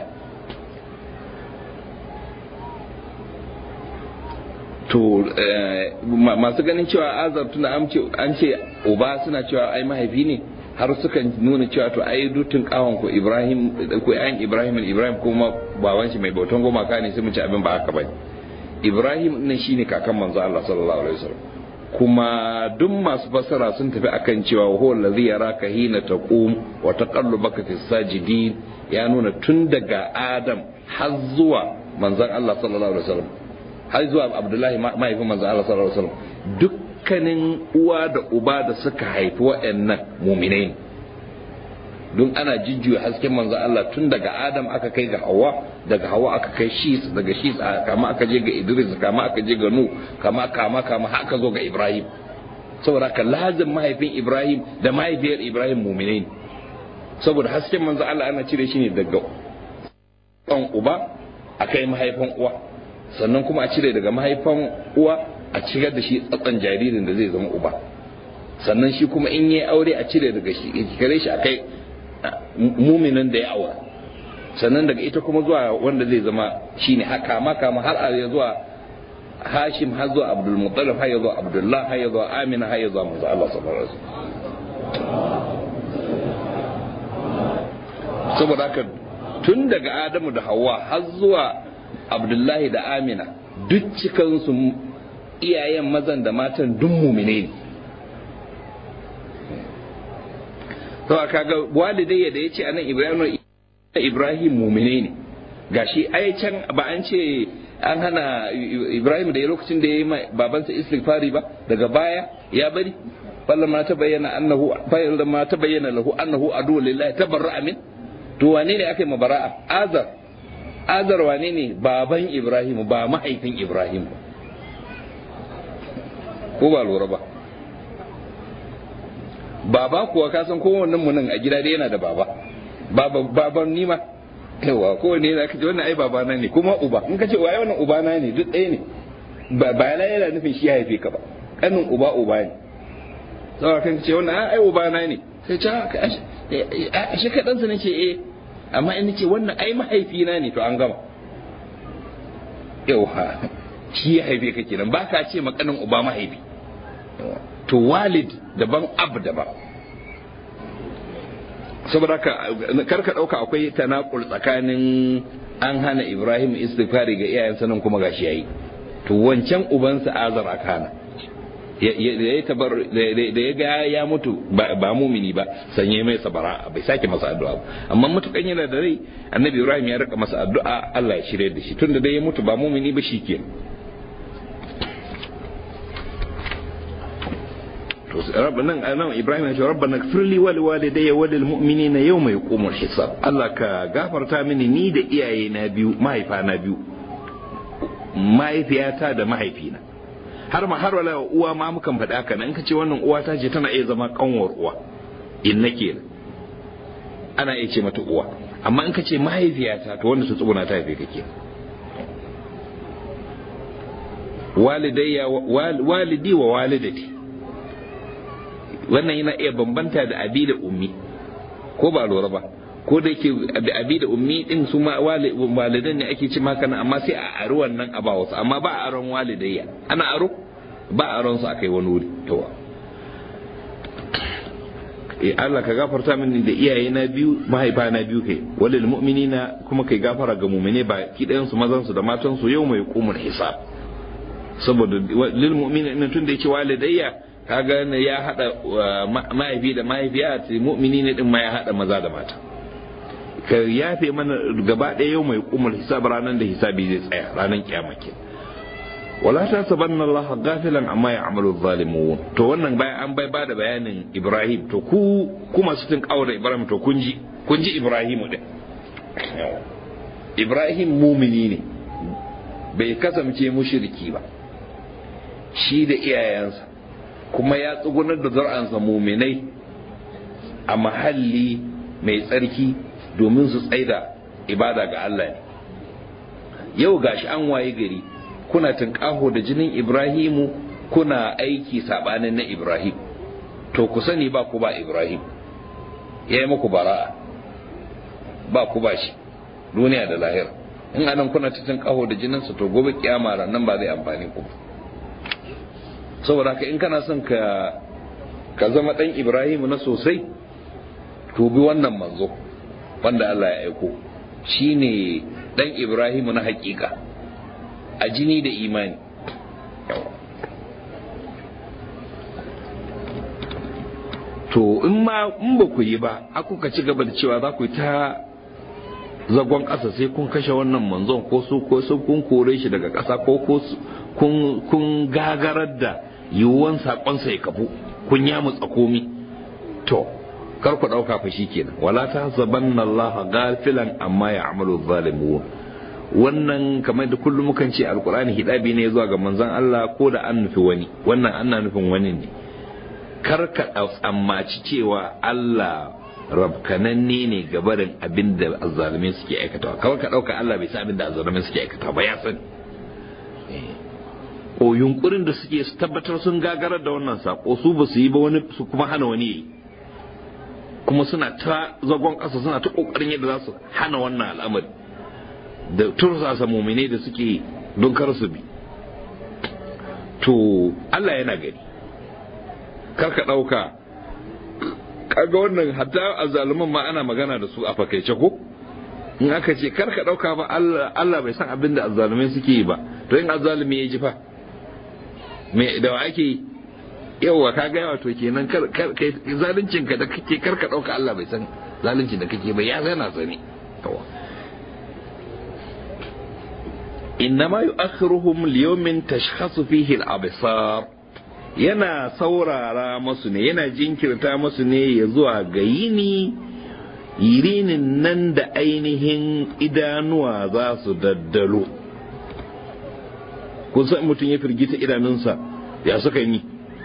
to masu ganin cewa azar tuna an ce uba suna cewa ai mahaifi ne har sukan nuna cewa to ai dutun kawon ko ibrahim ko ayan ibrahim ibrahim kuma baban shi mai bautan gumaka ne sai mu ci abin ba haka bane ibrahim nan shine kakan manzo Allah sallallahu alaihi wasallam kuma duk masu fassara sun tafi akan cewa huwa allazi yaraka hina taqum wa taqallubaka fis sajidin ya nuna tun daga adam har zuwa manzon Allah sallallahu alaihi wasallam har zuwa abdullahi mahaifin manzon Allah sallallahu alaihi wasallam dukkanin uwa da uba da suka haifi waɗannan muminai ne don ana jijjuya hasken manzon Allah tun daga adam aka kai ga hawa daga hawa aka kai shis daga shis kama aka je ga idris kama aka je ga nu kama kama kama haka zo ga ibrahim saboda ka lazim mahaifin ibrahim da mahaifiyar ibrahim muminai ne saboda hasken manzo Allah ana cire shi ne daga ɗan uba a kai mahaifan uwa sannan kuma a cire daga mahaifan uwa a cigar da shi tsatsan jaririn da zai zama uba sannan shi kuma in yi aure a cire daga shi kare shi a kai muminin da ya aura sannan daga ita kuma zuwa wanda zai zama shine haka maka ma har a zuwa hashim har zuwa abdul muttalib har zuwa abdullah har zuwa amina har zuwa manzo Allah sallallahu alaihi wasallam saboda haka tun daga adamu da hawa har zuwa abdullahi da amina duk cikansu iyayen mazan da matan duk mumine ne to kaga walidai da ya ce anan ibrahim ibrahim mumine ne gashi ai can ba an ce an hana ibrahim da ya lokacin da ya yi babansa istighfari ba daga baya ya bari فلما تبين انه فلما تبين له انه عدو لله تبرأ من to wane ne aka yi mabara'a azar azar wane ne baban ibrahim ba mahaifin ibrahim ba ko ba lura ba baba kuwa ka san kowannen mu nan a gida dai yana da baba baba baban nima yawa kowanne yana kace wannan ai babana ne kuma uba in kace waye wannan ubana ne duk ɗaya ne ba ba yana nufin shi haife ka ba kanin uba uba ne saboda kan ce wannan ai ubana ne sai ce a shi kaɗansa nake eh amma in ce wannan ai mahaifina ne to an gama yauwa shi ya haife ka kenan ba ka ce makanin uba mahaifi to walid daban ab daban saboda ka karka dauka akwai tanakul tsakanin an hana ibrahim istighfari ga iyayensa nan kuma gashi yayi to wancan ubansa azar akana da ya tabar da ya ga ya mutu ba mumini ba sanye mai sabara bai sake masa addu'a ba amma mutukan yana da rai annabi ibrahim ya rika masa addu'a Allah ya shirye da shi tunda da ya mutu ba mumini ba shikenan to nan nan ibrahim ya ce rabbana ighfirli wa liwalidayya wa lil mu'minina yawma yaqumul hisab Allah ka gafarta mini ni da iyaye na biyu mahaifa na biyu mahaifiyata da mahaifina har ma har wala uwa ma mukan faɗa haka in ka ce wannan uwa ta ce tana iya zama kanwar uwa in nake ana iya ce mata uwa amma in ka ce mahaifiyata to wanda ta tsuguna ta haife kake walidayya walidi wa walidati wannan yana iya bambanta da abi da ummi ko ba lura ba ko da yake abi da ummi din su ma walidan ne ake ci maka nan amma sai a aro wannan a ba wasu amma ba a aron walidayya ana aro ba a aron su akai wani wuri to eh Allah ka gafarta mini da iyaye na biyu mahaifa na biyu kai walil mu'minina kuma kai gafara ga mu'mine ba kidayen su mazan su da matan su yau mai qumul hisab saboda lil mu'minina tun da yake walidayya kaga ne ya hada mahaifi da mahaifiya ce mu'mini ne din ma ya hada maza da mata ka yafe mana gaba ɗaya yau mai kumul hisab ranar da hisabi zai tsaya ranar kiyama ke wala ta sabanna Allah gafilan amma ya amalu zalimun to wannan bayan an bai bada bayanin Ibrahim to ku kuma su tun kawo da Ibrahim to kun ji kun ji Ibrahim din Ibrahim mumini ne bai kasance mushriki ba shi da iyayensa kuma ya tsugunar da zar'ansa muminai a mahalli mai tsarki domin su tsaida ibada ga Allah ne yau gashi an waye gari kuna tunƙaho da jinin Ibrahimu kuna aiki sabanin na Ibrahim to ku sani ba ku ba Ibrahim ya yi muku bara'a ba ku ba shi duniya da lahira in anan kuna ta tunƙaho da jininsa to gobe kiyama nan ba zai amfani ku ba saboda haka in kana son ka ka zama dan Ibrahim na sosai to bi wannan manzo wanda Allah ya aiko shine dan Ibrahim na hakika a jini da imani to in ma in ba ku yi ba aku ka ci gaba da cewa za ku yi ta zagon ƙasa sai kun kashe wannan manzon ko su ko su kun kore shi daga ƙasa ko kun kun gagarar da yiwuwan saƙonsa ya kafu kun ya mutsa komi to kar ku ɗauka fa kenan wala ta zabanna Allah gafilan amma ya amalu zalimun wannan kamar da kullum mukan ce alkur'ani hidabi ne zuwa ga manzon Allah ko da an nufi wani wannan ana nufin wani ne kar ka tsammaci cewa Allah rabkananne ne ga barin abin da azzalumai suke aikatawa kawai ka ɗauka Allah bai san abin da azzalumai suke aikatawa ba ya sani o yunkurin da suke su tabbatar sun gagarar da wannan sako su ba su yi ba wani su kuma hana wani yi kuma suna ta zagon ƙasa suna ta ƙoƙarin yadda za su hana wannan al'amari da tursasa mumine da suke don kar su bi to Allah yana gani kar ka ɗauka kaga wannan hatta azzaluman ma ana magana da su a fakaice ko in aka ce kar ka ɗauka ba Allah bai san abin da azzalumai suke yi ba to in azzalumi ya ji fa me da wa ake yawa ka ga yawa to kenan kar kai zaluncin ka da kake kar ka dauka Allah bai san zaluncin da kake ba ya zana sani yawa innama yu'akhiruhum liyawmin tashkhasu fihi al-absar yana saurara masu ne yana jinkirta masu ne ya zuwa ga yini yirinin nan da ainihin idanuwa za su daddalo kun san mutum ya firgita idanunsa ya suka yi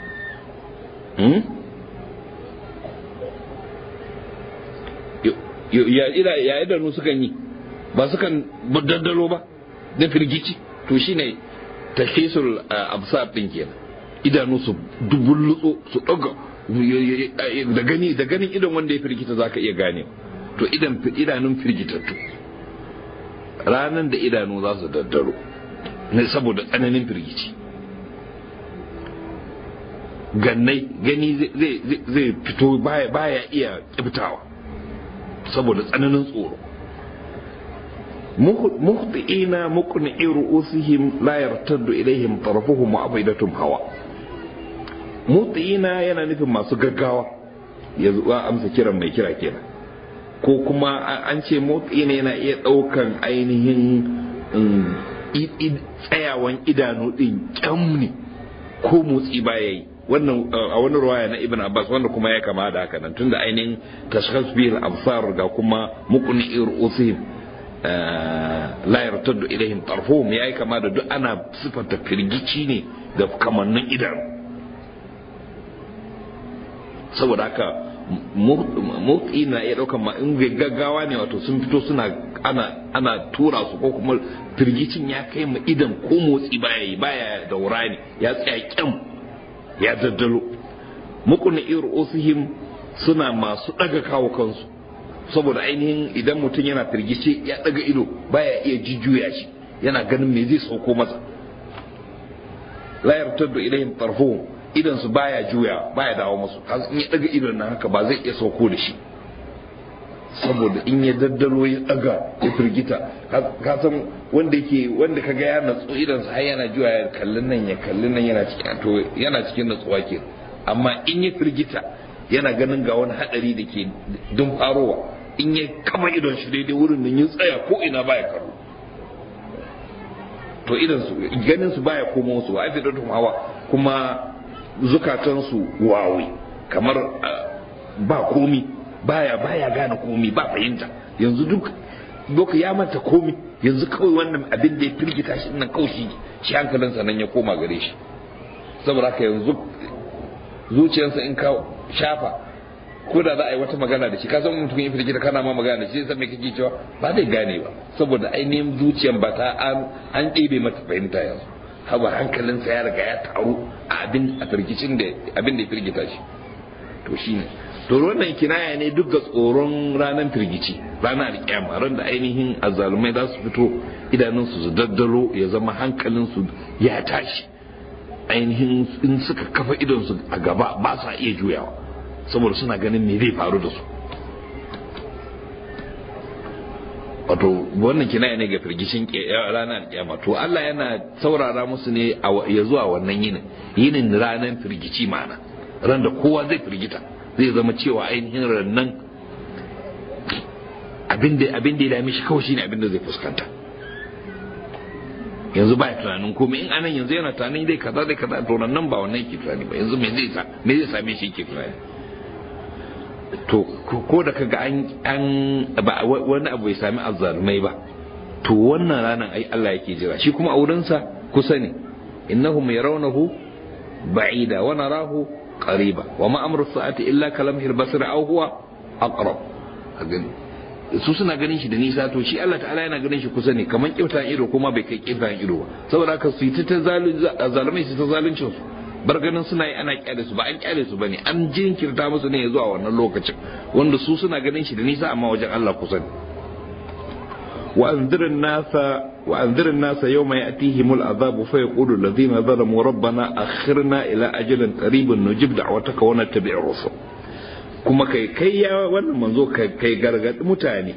ya idanu sukan yi ba sukan daddalo ba da firgici to shine tashisul absar din kenan idanu su dubullutso su daga da gani da ganin idan wanda ya firgita zaka iya gane to idan idanun firgitattu ranan da idanu za su daddaro ne saboda tsananin firgici gannai gani zai fito baya iya kibtawa saboda tsananin tsoro muhti'ina muqni'i ru'usihim la yartaddu ilaihim tarafuhum wa afidatum hawa muhti'ina yana nufin masu gaggawa ya zuwa amsa kiran mai kira kenan ko kuma an ce muhti'ina yana iya daukan ainihin tsayawan idanu din kyam ne ko motsi baya yi wannan a wani ruwaya na ibn abbas wanda kuma ya kama da haka nan tunda ainihin tashkhas bil absar ga kuma muqni ru'usihim la yartaddu ilaihim tarfuhum yayi kama da duk ana sifanta firgici ne ga kamannin idan saboda haka motsi na iya daukan ma in gaggawa ne wato sun fito suna ana ana tura su ko kuma firgicin ya kai ma idan ko motsi baya yi baya daura ne ya tsaya kyam ya daddalo mukuna irusihim suna masu daga kawo kansu saboda ainihin idan mutum yana firgice ya daga ido baya iya jujjuya shi yana ganin me zai sauko masa la yartaddu ilayhim tarfuhum idan su baya juya baya dawo musu in ya daga idon nan haka ba zai iya sauko da shi saboda in ya daddalo ya daga ya firgita ka san wanda yake wanda kaga ya natsu idan sa har yana juya ya kallin nan ya kallin nan yana cikin to yana cikin natsuwa ke amma in ya firgita yana ganin ga wani hadari da ke dun farowa in ya kama idon shi daidai wurin nan ya tsaya ko ina baya karo to idan su ganin su baya koma su ba afidatum hawa kuma zukatan su wawi kamar ba komi baya baya gane komi ba fahimta yanzu duk doka ya manta komi yanzu kawai wannan abin da ya firgita shi nan kawai shi shi hankalinsa nan ya koma gare shi saboda haka yanzu zuciyarsa in ka shafa ko da za a yi wata magana da shi ka san mutum ya firgita kana ma magana da shi sai me kake cewa ba zai gane ba saboda ainihin zuciyar ba ta an an ɗebe mata fahimta yanzu haba hankalinsa ya riga ya taru a abin a firgicin da abin da ya firgita shi to shine to wannan kinaya ne duk ga tsoron ranar firgici ranar alƙiyama ran da ainihin azzalumai za su fito idanunsu su daddalo ya zama hankalinsu ya tashi ainihin in suka kafa idonsu a gaba ba sa iya juyawa saboda suna ganin me zai faru da su wato wannan kinaya ne ga firgishin ranar alƙiyama to Allah yana saurara musu ne ya zuwa wannan yinin yinin ranar firgici ma'ana ran da kowa zai firgita zai zama cewa ainihin rannan abin da ya dame shi kawai shine abin da zai fuskanta yanzu ba tunanin komai in anan yanzu yana tunanin dai kaza dai kaza to nan ba wannan yake tunani ba yanzu me zai sa me zai same shi yake tunani to ko da kaga an an ba wani abu bai sami azzalumai ba to wannan ranan ai Allah yake jira shi kuma a wurinsa kusa ne innahum yarawnahu ba'ida wa narahu قريبا وما أمر الساعة إلا كلمه البصر أو هو أقرب su suna ganin shi da nisa to shi Allah ta'ala yana ganin shi kusa ne kamar kyautan ido kuma bai kai kyautan ido ba saboda haka su yi ta zalumai su ta zaluncin su bar ganin suna yi ana kyale su ba an kyale su bane an jinkirta musu ne zuwa wannan lokacin wanda su suna ganin shi da nisa amma wajen Allah kusa ne وأنذر الناس وأنذر الناس يوم يأتيهم العذاب فيقول الذين ظلموا ربنا أخرنا إلى أجل قريب نجيب دعوتك ونتبع الرسل kuma kai kai ya wannan manzo kai gargaɗi mutane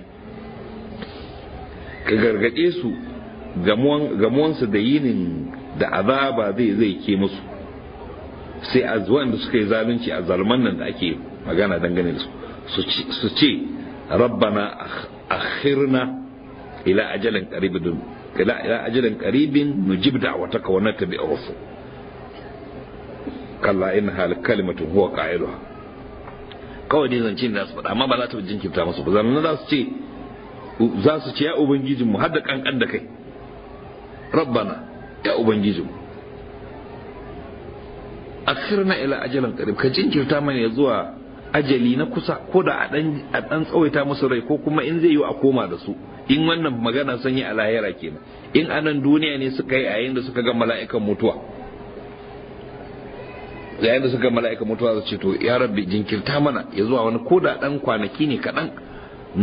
ka gargaɗe su gamuwansu da yinin da azaba zai zai ke musu sai a zuwan da suka yi zalunci a zalman nan da ake magana dangane da su su ce rabbana akhirna إلى أجل قريب إلى إلى أجل قريب نجيب دعوتك ونتبع الرسل كلا إنها لكلمة هو قائلها kawai dai zance da su faɗa amma ba za ta jinkirta musu ba zanen za su ce za su ce ya ubangijin mu hadda kankan da kai rabbana ya ubangijin mu akhirna ila ajalan qarib ka jinkirta mana ya zuwa ajali na kusa ko da a dan tsawaita musu rai ko kuma in zai yi a koma da su in wannan magana sun yi a lahira kenan in anan duniya ne suka yi a yayin da suka ga mala'ikan mutuwa yayin da suka ga mala'ikan mutuwa su ce to ya rabbi jinkirta mana ya zuwa wani ko da dan kwanaki ne kaɗan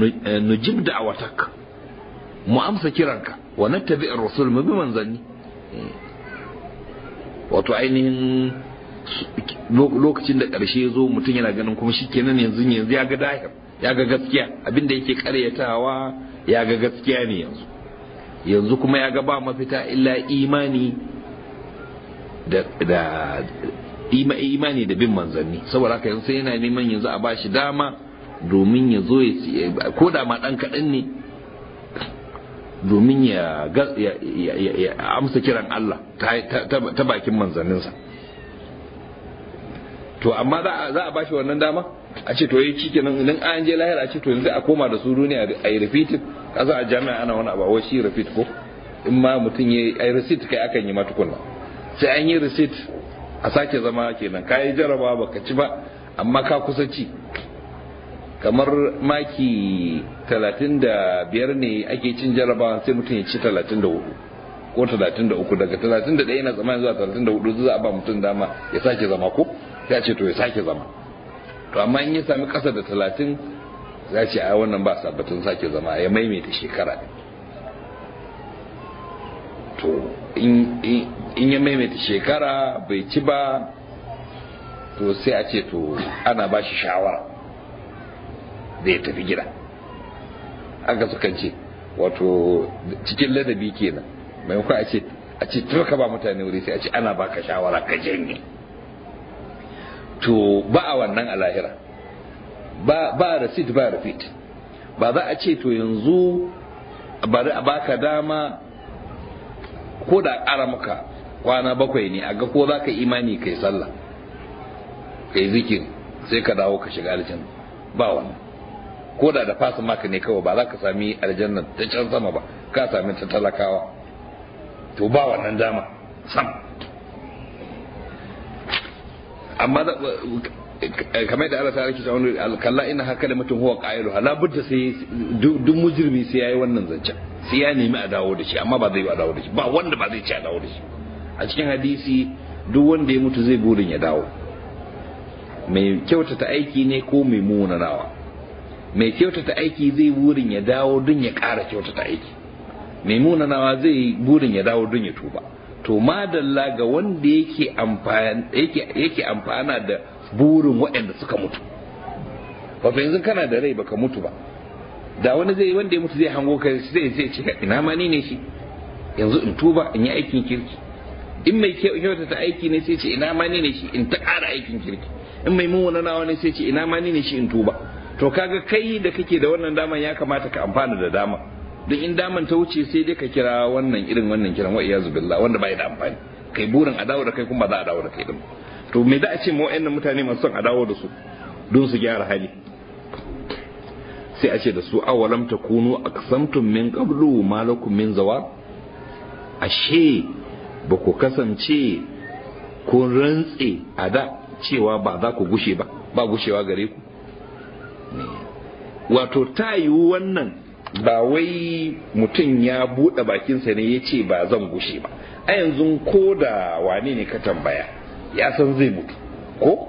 nujib da awatak mu amsa kiranka wa nattabi ar-rasul mu bi manzanni wato ainihin lokacin da ƙarshe zo mutum yana ganin kuma shi kenan yanzu yanzu ya ga dahir ya ga gaskiya abinda yake karyatawa ya ga gaskiya ne yanzu yanzu kuma ya ga ba mafita illa imani da da imani da bin manzanni saboda haka yanzu sai yana neman yanzu a bashi dama domin ya zo ya ko da ma dan kaɗan ne domin ya amsa kiran Allah ta bakin manzanninsa to amma za a bashi wannan dama a ce to yi cike nan idan an je lahira a ce to yanzu a koma da su duniya a yi repeat kasa a jami'a ana wani abu shi repeat ko in ma mutum ya yi receipt kai akan yi matukunna sai an yi receipt a sake zama kenan ka yi jaraba baka ci ba amma ka kusa ci kamar maki talatin da biyar ne ake cin jarabawa sai mutum ya ci talatin da hudu ko talatin da uku daga talatin da ɗaya yana zama zuwa talatin da hudu za a ba mutum dama ya sake zama ko sai a ce to ya sake zama to amma in ya sami ƙasa da talatin za ce a wannan ba sabbatin sake zama ya maimaita shekara to in ya maimaita shekara bai ci ba to sai a ce to ana ba shi shawara zai tafi gida aka sukan ce wato cikin ladabi kenan maimakon a ce a ce ka ba mutane wuri sai a ce ana baka shawara ka janye to ba a wannan a lahira ba ba receipt ba repeat ba za a ce to yanzu bari a baka dama ko da ƙara maka kwana bakwai ne a ga ko za ka imani kai sallah kai zikiri sai ka dawo ka shiga aljanna ba wannan ko da da fasa maka ne kawai ba za ka sami aljanna ta can sama ba ka sami ta talakawa to ba wannan dama sam amma kamar da Allah ta rike ta wani kalla ina haka da mutum huwa qailu la budda sai duk mujrimi sai yayi wannan zancen sai ya nemi a dawo da shi amma ba zai a dawo da shi ba wanda ba zai ci a dawo da shi a cikin hadisi duk wanda ya mutu zai burin ya dawo mai kyautata aiki ne ko mai munanawa mai kyautata aiki zai burin ya dawo don ya ƙara kyautata aiki mai munanawa zai burin ya dawo don ya tuba to madalla ga wanda yake amfana yake amfana da burin waɗanda suka mutu ba fa yanzu kana da rai baka mutu ba da wani zai wanda ya mutu zai hango ka zai zai ce ina ma ni ne shi yanzu in tuba in yi aikin kirki in mai kyautata aiki ne sai ce ina ma ni ne shi in ta ƙara aikin kirki in mai munanawa ne sai ce ina ma ni ne shi in tuba to kaga kai da kake da wannan daman ya kamata ka amfana da dama don in daman ta wuce sai dai ka kira wannan irin wannan kiran wa iyazu billah wanda bai da amfani kai burin a dawo da kai kuma ba za a dawo da kai din to me za a ce ma wayannan mutane masu son a dawo da su don su gyara hali sai a ce da su awalam takunu aqsamtum min qablu ma lakum min zawal ashe ba ku kasance kun rantse a da cewa ba za ku gushe ba ba gushewa gare ku wato ta yiwu wannan ba wai mutum ya buɗe bakinsa ne ya ce ba zan gushe ba a yanzu ko da wane ne ka tambaya ya san zai mutu ko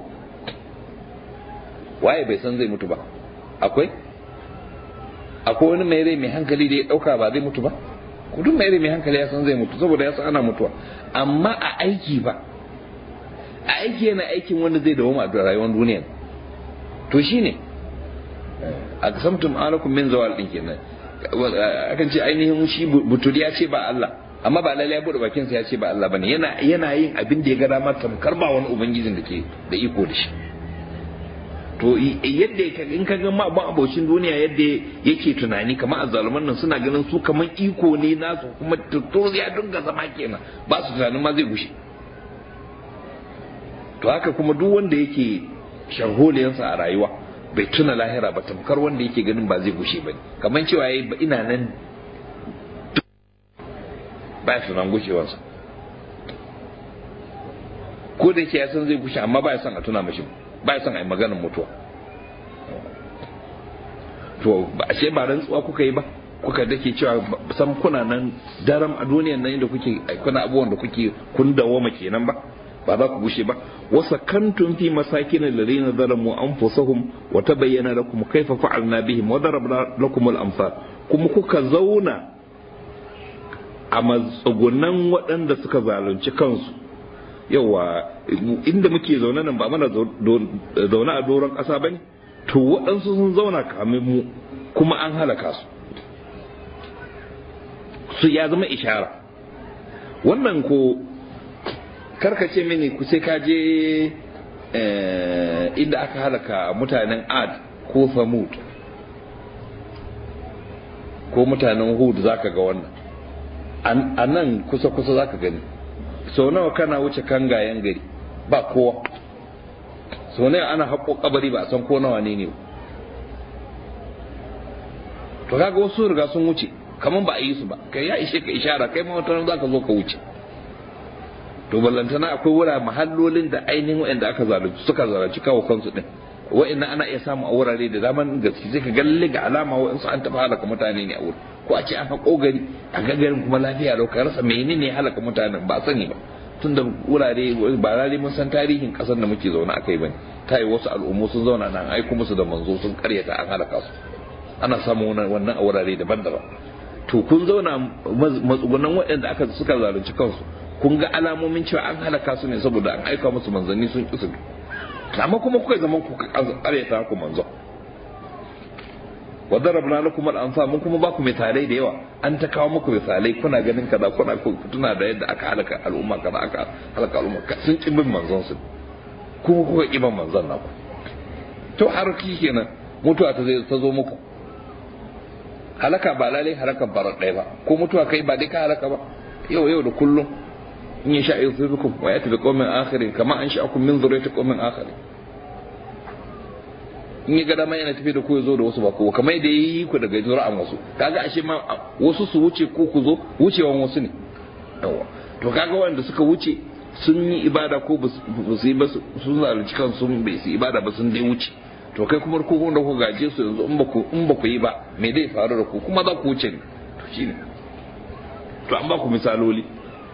waye bai san zai mutu ba akwai akwai wani mai rai mai hankali da ya ɗauka ba zai mutu ba duk mai rai mai hankali ya san zai mutu saboda ya san ana mutuwa amma a aiki ba a aiki yana aikin wanda zai dawo a rayuwar duniya to shine a samtum alakum min zawal din kenan akan ce ainihin shi butul ya ce ba Allah amma ba lalle ya bude bakin sa ya ce ba Allah bane yana yana yin abin da ya ga dama tamkar ba wani ubangijin da ke da iko da shi to yadda in ka ga ma abocin duniya yadda yake tunani kamar azzaluman nan suna ganin su kamar iko ne nasu kuma tuttur ya dinga zama kenan ba su tunanin ma zai gushe to haka kuma duk wanda yake sharholiyansa a rayuwa bai tuna lahira ba tamkar wanda yake ganin ba zai gushe ba ne kamar cewa yayi ba ina nan ba su nan gushewarsa ko da yake ya san zai gushe amma ba ya son a tuna mashi ba ya son a yi maganar mutuwa to ba ashe ba rantsuwa kuka yi ba kuka dake cewa san kuna nan daram a duniyan nan inda kuke kuna abubuwan da kuke kun dawoma kenan ba ba za ku gushe ba wasa kantum fi masakin alladhina zalamu anfusahum wa tabayyana lakum kayfa fa'alna bihim wa darabna lakum al-amsal kuma kuka zauna a matsugunan waɗanda suka zalunci kansu yawa inda muke zaune nan ba mana zaune a doron ƙasa ba ne to waɗansu sun zauna kamin mu kuma an halaka su su ya zama ishara wannan ko karkace mini ku sai ka je inda aka halaka mutanen ad ko samud ko mutanen hud zaka ga wannan a nan kusa-kusa zaka gani sau nawa kana wuce kangayen gari ba kowa sau nawa ana haƙo kabari ba a san ko nawa ne ne to kaga wasu riga sun wuce kamar ba a yi su ba kai ya ishe ka ishara kai ma wata za ka zo ka wuce to ballantana akwai wura mahallolin da ainihin waɗanda aka zalunci suka zalunci kawo kansu din wa'annan ana iya samu a wurare da daman gaske sai ka galle ga alama wa'ansu an taɓa halaka mutane ne a wurin ko a ce an haƙo gari a gagarin kuma lafiya lau ka rasa menene ya halaka mutanen ba sani ba tun da wurare ba lalle mun san tarihin ƙasar da muke zaune akai bane ta yi wasu al'ummu sun zauna nan aiko musu da manzo sun karyata an halaka su ana samun wannan a wurare daban-daban to kun zauna matsugunan waɗanda aka suka zalunci kansu kun ga alamomin cewa an halaka su ne saboda an aika musu manzanni sun ƙi su amma kuma kuka zaman ku karyata ku manzo wa darabna lakum al-amsal mun kuma ba ku misalai da yawa an ta kawo muku misalai kuna ganin kaza kuna tuna da yadda aka halaka al'umma kaza aka halaka al'umma sun ki bin manzon su kuma kuka ki bin manzon naku to har kenan mutuwa ta zai ta zo muku halaka ba lalai halakan barar ɗaya ba ko mutuwa kai ba dai ka halaka ba yau yau da kullum in ya sha yusibukum wa yati bi qaumin akharin kama an sha'akum min dhurriyyati qaumin akharin in ya ga dama yana tafi da ku zo da wasu ba ko kamar da yi ku daga zura'an wasu kaga ashe ma wasu su wuce ko ku zo wucewan wasu ne yawa to kaga wanda suka wuce sun yi ibada ko ba su yi ba sun zalunci kan sun bai su ibada ba sun dai wuce to kai kuma ku da ku gaje su yanzu in ba ku in ba ku yi ba me zai faru da ku kuma za ku wuce ne to shine to an ba ku misaloli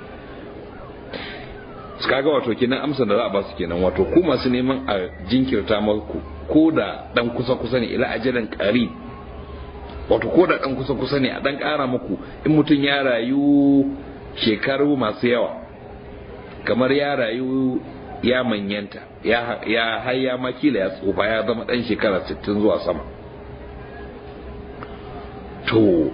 kaga wato kenan amsa da za a ba su kenan wato ku masu neman a jinkirta maku ko da dan kusa kusa ne ila ajalin qarib wato ko da dan kusa kusa ne a dan kara muku in mutum ya rayu shekaru masu yawa kamar ya rayu ya manyanta ya ya har ya makila ya tsufa ya zama dan shekara 60 zuwa sama to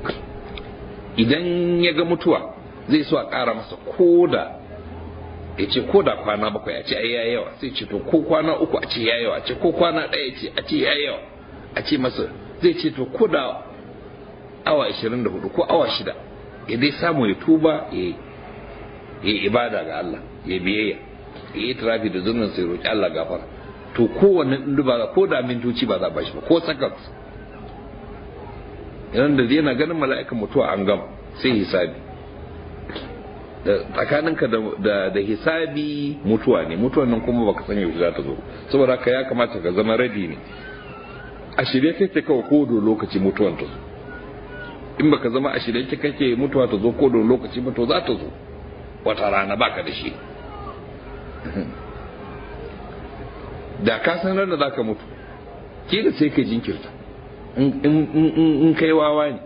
idan ya ga mutuwa zai so a kara masa ko da ya ce ko da kwana bakwai a ce ai ya yawa sai ce to ko kwana uku a ce ya yawa a ce ko kwana ɗaya ce a ce ya yawa a ce masa zai ce to ko da awa 24 ko awa shida ya dai samu ya tuba ya yi ibada ga Allah ya biyayya ya yi tarafi da zurnin sai roƙi Allah gafara to kowanne ɗin ba ko da mintoci ba za a bashi ba ko sakat idan da yana ganin mala'ikan mutuwa an gama sai hisabi tsakaninka da da hisabi mutuwa ne mutuwan nan kuma baka san yaushe za ta zo saboda haka ya kamata ka zama ready ne a shirye kake kawai ko da lokaci mutuwan ta zo in baka zama a shirye kake mutuwa ta zo ko da lokaci ba to za ta zo wata rana baka da shi da ka san da zaka mutu ke da sai ka jinkirta in kai wawa ne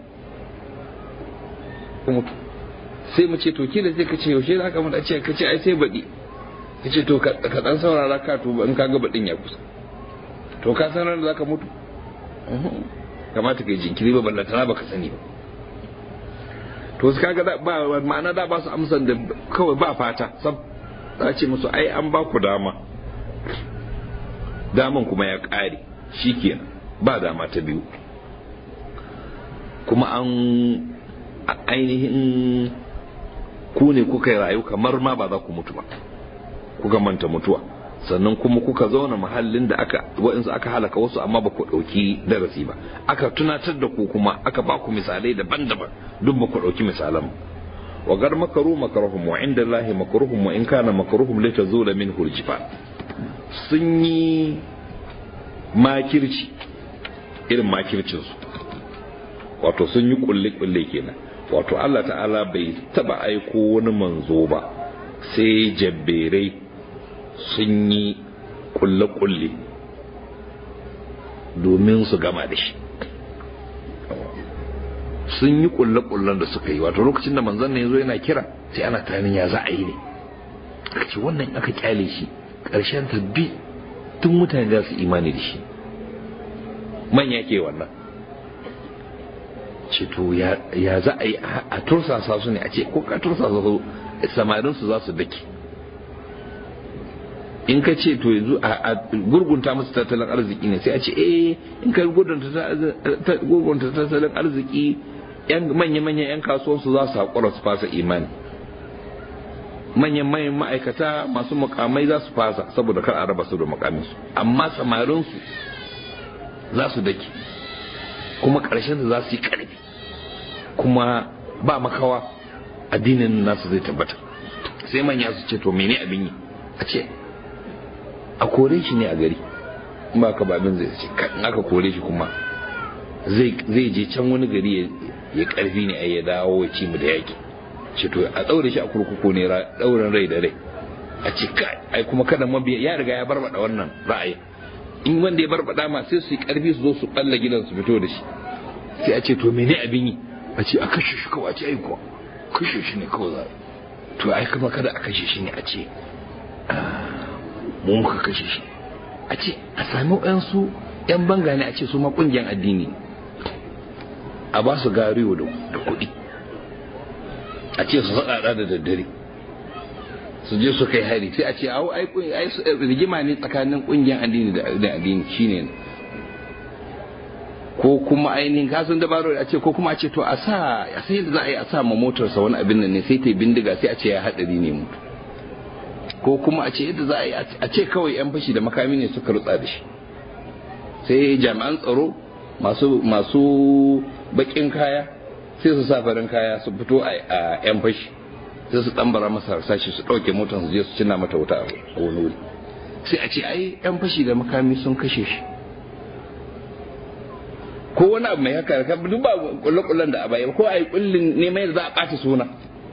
ka mutu sai mu ce to kila sai ka ce yaushe za ka mutu a ce ka ce ai sai baɗi ka ce to ka ɗan saurara ka tuba in ka ga baɗin ya kusa to ka san da za ka mutu kamata ka yi jinkiri ba ballantana ba ka sani ba to su kaga ba ma'ana da ba su amsan da kawai ba fata sab za ce musu ai an ba ku dama daman kuma ya ƙare shikenan ba dama ta biyu kuma an ainihin ku ne kuka yi rayu kamar ma ba za ku mutu ba kuka manta mutuwa sannan kuma kuka zauna mahallin da aka wa'insu aka halaka wasu amma ba ku ɗauki darasi ba aka tunatar da ku kuma aka ba ku misalai daban-daban duk ba ku ɗauki misalan wa gar makaru makaruhum wa inda lahi makaruhum wa in kana makaruhum la tazula min hurjifa sun yi makirci irin makircin su wato sun yi kulle-kulle kenan wato Allah ta'ala bai taba aiko wani manzo ba sai jabberai sun yi kulle-kulle domin su gama da shi sun yi kulle-kullen da suka yi wato lokacin da manzon ne yazo yana kira sai ana tunanin ya za a yi ne aka ce wannan aka kyale shi ƙarshen ta bi tun mutane za su imani da shi manya ke wannan ce to ya za a yi a tursasa su ne a ce ko ka tursasa su samarin su za su dake in ka ce to yanzu a gurgunta musu tattalin arziki ne sai a ce eh in ka gurgunta tattalin arziki yan manya-manyan 'yan kasuwansu za su haƙura su fasa imani manyan manyan ma'aikata masu mukamai za su fasa saboda kar a raba su da mukaminsu amma samarinsu za su dake kuma ƙarshen za su yi ƙarfi kuma ba makawa addinin nasu zai tabbata sai manya su ce to mene abin yi a ce a kore shi ne a gari ba ka ba abin zai ce in aka kore shi kuma zai je can wani gari ya karfi ne a ya dawo ya ci mu da yaki ce to a daure shi a kurkuku ne daurin rai da rai a ce kai ai kuma kada mabiya ya riga ya barbada wannan ra'ayi in wanda ya barbada ma sai su yi karfi su zo su balla gidan su fito da shi sai a ce to mene abin yi a ce a kashe shi kawai a ce ai kuwa kashe shi ne kawai za to ai kuma kada a kashe shi ne a ce mu muka kashe shi a ce a sami ɗansu yan banga ne a ce su ma ƙungiyar addini a ba su gariyo da kuɗi a ce su faɗaɗa da daddare su je su kai hari sai a ce au ai rigima ne tsakanin ƙungiyar addini da addini shine ko kuma ainihin kasan dabaro a ce ko kuma a ce to a sa a sai da za a yi a sa ma motarsa wani abin nan ne sai ta bindiga sai a ce ya haɗari ne mutu ko kuma a ce yadda za a yi a ce kawai yan fashi da makami ne suka rutsa da shi sai jami'an tsaro masu masu bakin kaya sai su sa farin kaya su fito a yan fashi sai su tambara masa harsashi su ɗauke motar su je su cinna mata wuta a wani wuri sai a ce ai yan fashi da makami sun kashe shi ko wani abu mai haka ka duk ba kulle-kullen da a baya ko a yi kullin neman yadda za a ɓata suna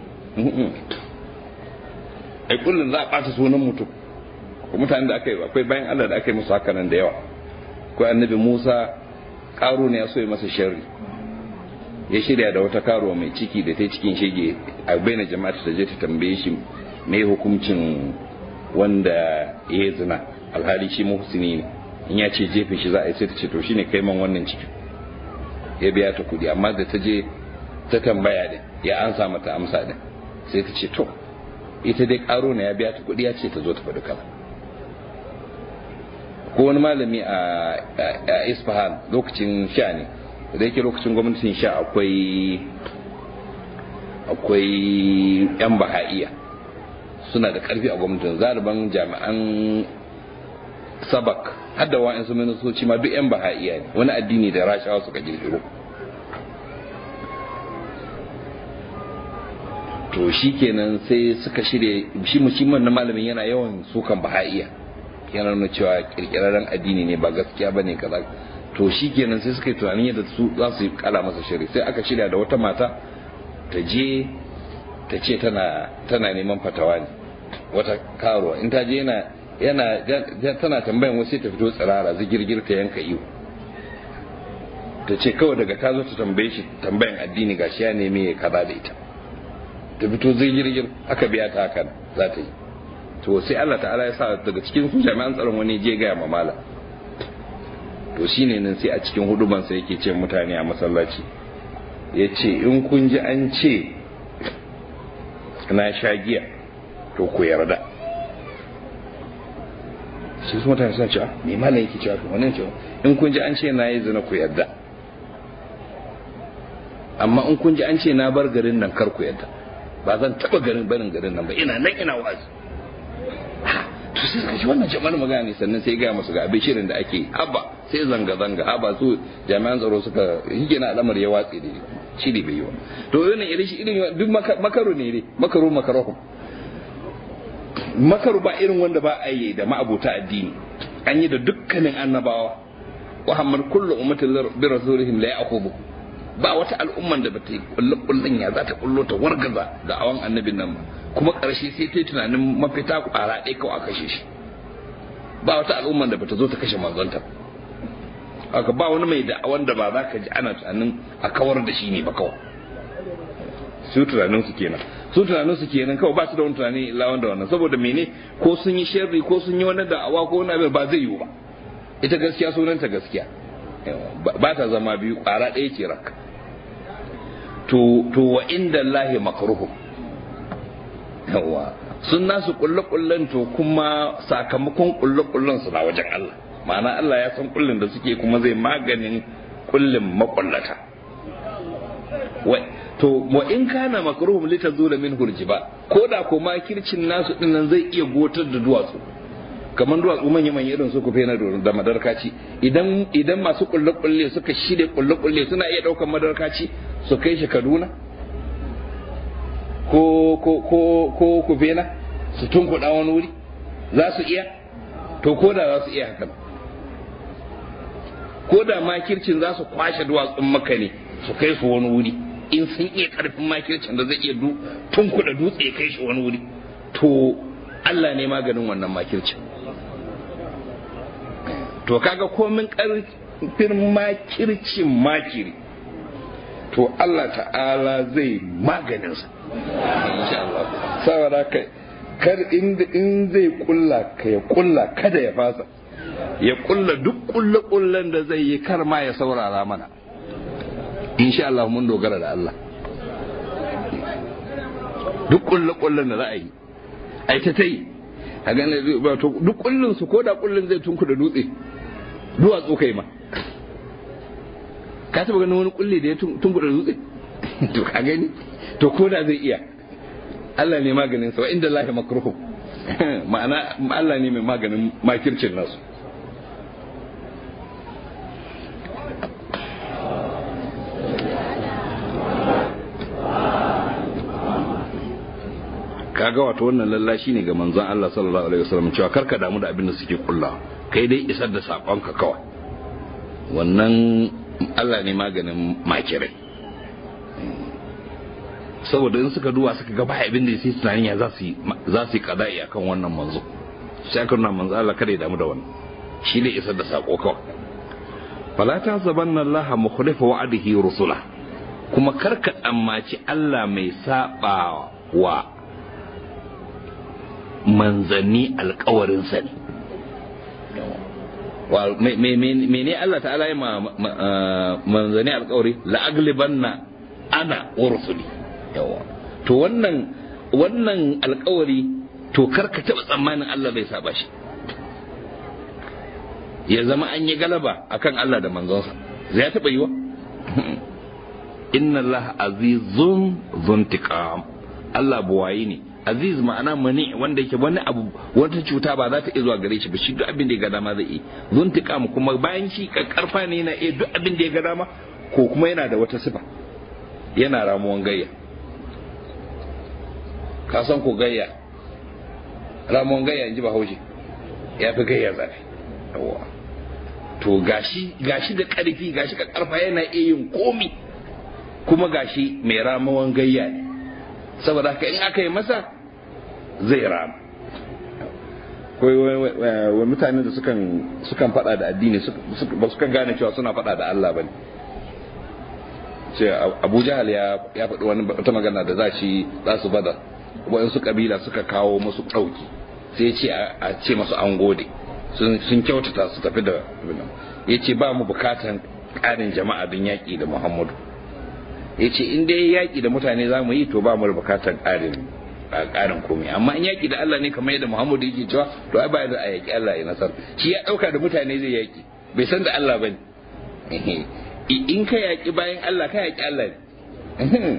ai kullun za a ɓata sunan mutum ko mutanen da aka yi akwai bayan Allah da aka yi musu haka nan da yawa ko annabi Musa karo ne ya so ya masa sharri ya shirya da wata karuwa mai ciki da ta cikin shege a baina jama'a ta je ta tambaye shi me hukuncin wanda ya zina alhali shi muhsini ne in ya ce jefe shi za a yi sai ta ce to shine kai man wannan ciki ya biya ta kudi amma da ta je ta tambaya din ya ansa mata amsa din sai ta ce to ita dai karo na ya biya ta kuɗi ya ce ta zo ta faɗi kaza ko wani malami a isfahan lokacin sha ne da yake lokacin gwamnatin sha akwai akwai yan baha'iya suna da ƙarfi a gwamnatin zaliban jami'an sabak hadda wa'in su ministoci ma duk yan baha'iya ne wani addini da rashawa suka kirkiro to shi kenan sai suka shirya shi musamman na malamin yana yawan sukan baha'iya yana nuna cewa kirkirarren addini ne ba gaskiya ba ne kaza to shi kenan sai suka yi tunanin yadda su za su yi kala masa shiri sai aka shirya da wata mata ta je ta ce tana tana neman fatawa ne wata karuwa in ta je yana yana tana tambayan wasu ta fito tsirara zigirgir ta yanka iyo ta ce kawai daga ta zo ta tambaye shi tambayan addini gashi ya neme ya kaza da ita ta fito zigirgir aka biya ta haka za ta yi to sai Allah ta'ala ya sa daga cikin su jami'an tsaron wani je gaya ma mala to shine nan sai a cikin huduban sai yake ce mutane a masallaci ya ce in kun ji an ce na sha giya to ku yarda sai su mutane suna cewa me malam yake cewa wannan cewa in kun ji an ce na yi zina ku yarda amma in kun ji an ce na bar garin nan kar ku yarda ba zan taba garin barin garin nan ba ina nan ina wazi to sai suka ci wannan jama'ar magana ne sannan sai gaya musu ga abin shirin da ake haba sai zanga zanga haba su jami'an tsaro suka hige na al'amar ya watse da shiri bai yi wa to irin irin shi irin duk makaru ne dai makaru makaruhum makaru ba irin wanda ba a yi da ma'abuta addini an yi da dukkanin annabawa wa hammar kullu ummatin bi rasulihim la ya'khudhu ba wata al'umman da bata yi kullu kullun ya za ta kullo ta wargaza da awan annabin nan ba kuma karshe sai ta yi tunanin mafita kwara ɗaya kawai a kashe shi ba wata al'umman da bata zo ta kashe manzonta haka ba wani mai da wanda ba za ka ji ana tunanin a kawar da shi ne ba kawai su tunanin su kenan su tunanin su kenan kawai ba su da wani tunani illa wanda wannan saboda mene ko sun yi sharri ko sun yi wani da'awa ko wani abin ba zai yiwu ba ita gaskiya sunanta gaskiya ba ta zama biyu ƙara ɗaya ce rak to to wa inda Allahi makruhu yawa sun nasu kulle kullen to kuma sakamakon kulle kullen su na wajen Allah ma'ana Allah ya san kullin da suke kuma zai maganin kullin makullata to wa in kana makruhum litazula min hurjiba ko da ko makircin nasu dinnan zai iya gotar da duwatsu kamar duwatsu manya manya irin su kufe na da madarkaci idan idan masu kulle kulle suka shirya kulle kulle suna iya daukan madarkaci su kai shi Kaduna ko ko ko ko kufe na su tunkuɗa wani wuri za su iya to ko da za su iya hakan ko da makircin za su kwashe duwatsun maka ne su kai su wani wuri in sun iya karfin makircin da zai iya tunkuɗa dutse ya kai shi wani wuri to Allah ne maganin wannan makircin to kaga komin karfin makircin makiri to Allah ta'ala zai maganinsa insha Allah saboda kai kar in zai kulla ka ya kulla kada ya fasa ya kulla duk kulle kullen da zai yi kar ma ya saurara mana insha Allah mun dogara da Allah duk kulle kullen da za a yi ai ta ta yi a gane to duk kullun su ko da kullun zai tunku da dutse duwatsu kai ma ka taba ganin wani kulle da ya tunku da dutse to ka gani to ko da zai iya Allah ne maganin sa wa inda Allah makruhu ma'ana Allah ne mai maganin makircin nasu kaga wato wannan lallashi ne ga manzon Allah sallallahu alaihi wasallam cewa karka damu da abin da suke kulla kai dai isar da sakonka kawai wannan Allah ne maganin makirai saboda in suka duwa suka ga ba abin da sai tunanin ya za su yi za su yi kada'i akan wannan manzo sai aka nuna manzo Allah kada ya damu da wannan shi ne isar da sako kawai fala ta zabanna Allah mukhlifa wa'adihi rusula kuma karka tsammaci Allah mai saba wa manzanni alkawarinsa ne mene Allah ta'ala ya manzanni alkawari la'aglibanna ana wa rusuli yawa to wannan wannan alkawari to karka taba tsammanin Allah bai saba shi ya zama an yi galaba akan Allah da manzonsa zai taba yiwa inna Allah azizun zuntiqam Allah buwayi ne aziz ma'ana mani wanda yake wani abu wata cuta ba za ta iya zuwa gare shi ba shi duk abin da ya ga dama zai yi zuntiqam kuma bayan shi karfa ne yana iya duk abin da ya ga dama ko kuma yana da wata sifa yana ramuwan gayya ka san ko gayya ramuwan gayya in ji bahaushe ya fi gayya zafi yawa to gashi gashi da karfi gashi ka karfa yana iya yin komi kuma gashi mai ramuwan gayya ne saboda haka in aka yi masa zai rama wai mutane da sukan sukan fada da addini ba su kan gane cewa suna fada da Allah bane ce Abu Jahal ya ya faɗi wani wata magana da za shi za su bada waɗansu kabila suka kawo musu ɗauki sai ce a ce masu an gode sun kyautata su tafi da ya ce ba mu bukatan ƙarin jama'a don yaƙi da Muhammadu ya ce in dai yaƙi da mutane za mu yi to ba mu da bukatan ƙarin ƙarin komai amma in yaƙi da Allah ne kamar yadda Muhammadu yake cewa to ai ba da a yaƙi Allah ya nasar shi ya ɗauka da mutane zai yaƙi bai san da Allah ba ne in ka yaƙi bayan Allah ka yaƙi Allah ne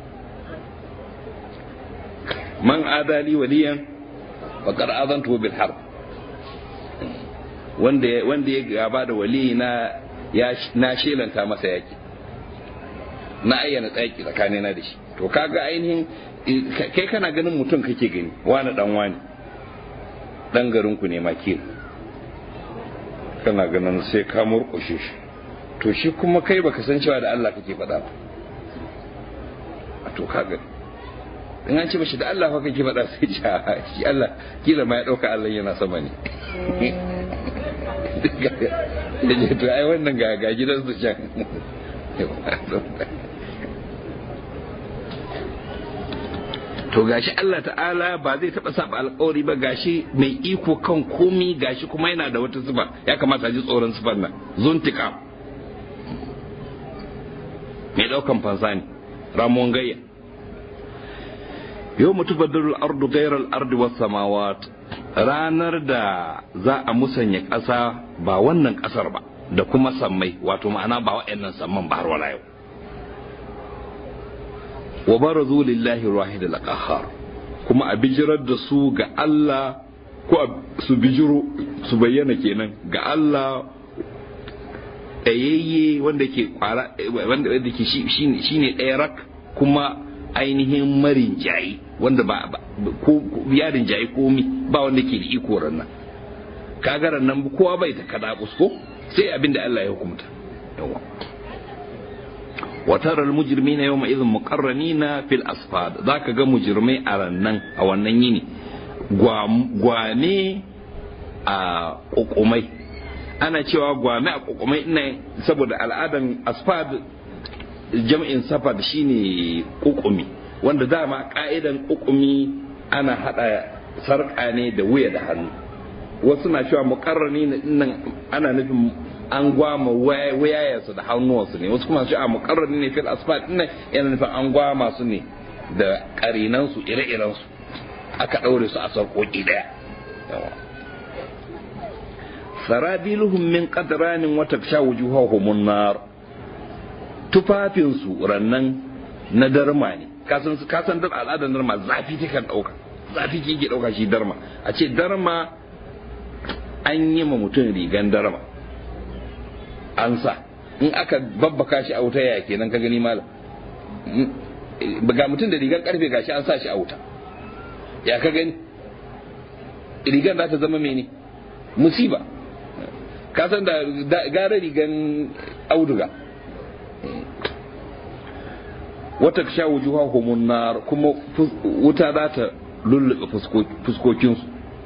man adali waliyan faqad azantu bil harb wanda wanda ya gaba da wali na ya na shelanta masa yaki na ayyana tsaki tsakani na da shi to kaga ainihin kai kana ganin mutum kake gani wani dan wani dan garin ku ne makil kana ganin sai ka murƙushe shi to shi kuma kai baka san cewa da Allah kake faɗa ba to kaga in an ce mashi da Allah fa kake faɗa sai ji shi Allah kila ma ya ɗauka Allah yana sama ne ya ce to ai wannan ga ga gidansu can to gashi Allah ta'ala ba zai taba saba alkawari ba gashi mai iko kan komi gashi kuma yana da wata sifa ya kamata ji tsoron sifar nan zuntika mai daukan fansa ne ramon gayya yau mutu badalul ardu gairar ardu was samawat ranar da za a musanya ƙasa ba wannan ƙasar ba da kuma sammai wato ma'ana ba wa'annan samman ba har wala yau wa barazu lillahi wahid al-qahhar kuma a bijirar da su ga Allah ko su bijiro su bayyana kenan ga Allah ɗayayye wanda ke kwara wanda wanda ke shine ɗaya rak kuma ainihin marin jayi wanda ba ko yarin jayi komi ba wanda ke da iko rannan kagaran nan kowa bai ta kada ko sai abinda Allah ya hukunta yawa وترى المجرمين يومئذ مقرنين في الأصفاد ذاك ga mujrimai a rannan a wannan yini gwame a kokomai ana cewa gwame a kokomai ina saboda al'adan asfad jam'in safad shine kokumi wanda dama ka'idan kokumi ana hada sarka ne da wuya da hannu wasu na cewa muqarrani nan ana nufin an gwama wayayensu da hannuwansu ne wasu kuma su a mukarrani ne fil asfalt din yana nufin an gwama su ne da karinansu ire-irensu aka ɗaure su a sarƙoƙi ɗaya sarabiluhum min qadranin wa taksha wujuhahum nar tufafinsu rannan na darma ne kasan kasan dar al'adar darma zafi take dauka zafi ke dauka shi darma a ce darma an yi ma mutum rigan darma an sa in aka babbaka shi a wuta ya kenan ka gani malam ga mutum da rigar karfe gashi an sa shi a wuta ya ka gani rigar za ta zama mene musiba ka san da gara rigan auduga wata sha wujuha humun nar kuma wuta za ta lullube fuskokinsu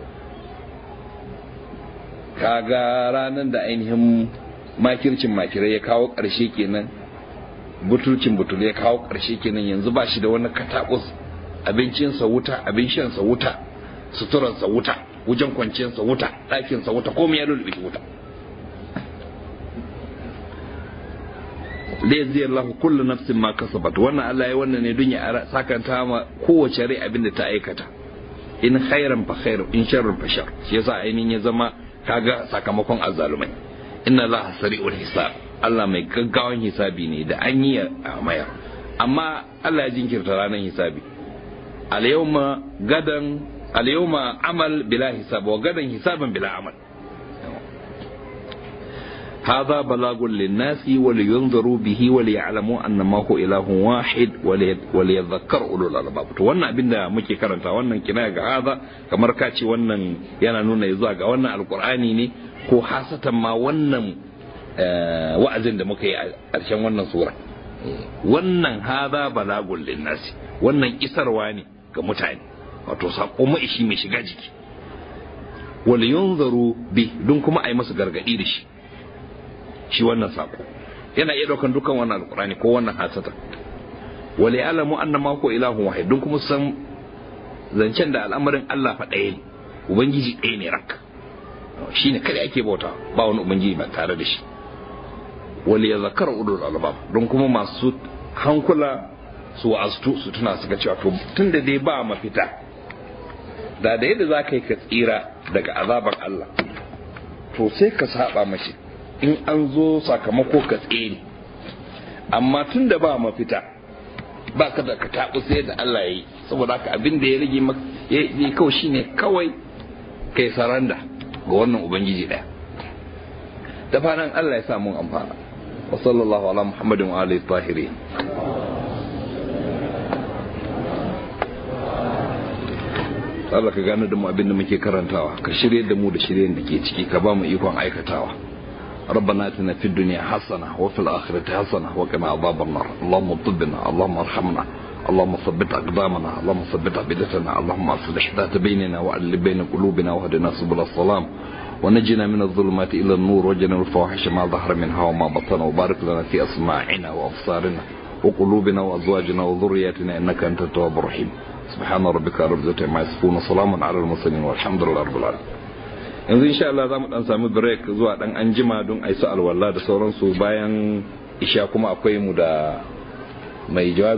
kaga ranar da ainihin makircin makirai ya kawo ƙarshe kenan butulcin butul ya kawo ƙarshe kenan yanzu ba shi da wani katakus abincinsa wuta abin shansa wuta suturansa wuta wajen kwanciyarsa wuta ɗakinsa wuta komai ya lulluɓe shi wuta zai Allah kullu nafsin ma kasabat wannan Allah ya wannan ne don ya sakanta ma kowace rai abin da ta aikata in khairan fa khairu in sharran fa shar shi yasa ainihin ya zama kaga sakamakon azzalumai inna Allah sari'ul hisab Allah mai gaggawan hisabi ne da an yi a mayar amma Allah ya jinkirta ranar hisabi al yawma gadan al yawma amal bila hisab wa gadan hisaban bila amal هذا بلاغ للناس ولينذروا به وليعلموا أن ما هو إله واحد وليذكر أولو الألباب to wannan abin da muke karanta wannan kina ga haza kamar ka ce wannan yana nuna zuwa ga wannan alkur'ani ne ko hasatan ma wannan wa'azin da muka yi a ƙarshen wannan sura wannan haza balagun linnasi wannan isarwa ne ga mutane wato sako maishi mai shiga jiki wal yunzaru bi don kuma a yi masu gargadi da shi shi wannan sako yana iya daukan dukkan wannan alkurani ko wannan hasata wal ya'lamu anna ma ko ilahun wahid don kuma san zancen da al'amarin Allah fa ɗaya ne ubangiji ɗaya ne rak shine kada ake bauta ba wani ubangiji ba tare da shi wal yadhakkar ulul albab don kuma masu hankula su wa'aztu su tuna suka cewa to tunda dai ba mafita da da yadda za ka yi ka tsira daga azabar Allah to sai ka saba mashi in an zo sakamako ka tsere amma tun da ba mafita ba ka da ka taɓu sai da Allah ya yi saboda haka abin da ya rage maka ya yi kawai shine kawai kai saranda ga wannan ubangiji ɗaya da fatan Allah ya sa mun amfana wa sallallahu ala muhammadin wa alihi tahirin Allah ka gane da mu abin da muke karantawa ka shirye da mu da shiryen da ke ciki ka ba mu ikon aikatawa ربنا اتنا في الدنيا حسنه وفي الاخره حسنه وقنا عذاب النار اللهم طبنا اللهم ارحمنا اللهم ثبت اقدامنا اللهم ثبت عبدتنا اللهم اصلح ذات بيننا والف بين قلوبنا واهدنا سبل السلام ونجنا من الظلمات إلى النور وجنا الفواحش ما ظهر منها وما بطن وبارك لنا في أسماعنا وأبصارنا وقلوبنا وأزواجنا وذرياتنا إنك أنت التواب الرحيم سبحان ربك رب العزة عما يصفون وسلام على المرسلين والحمد لله رب العالمين yanzu insha Allah za mu dan sami break zuwa dan anjima don ai su alwala da sauransu bayan isha kuma akwai mu da mai jawabi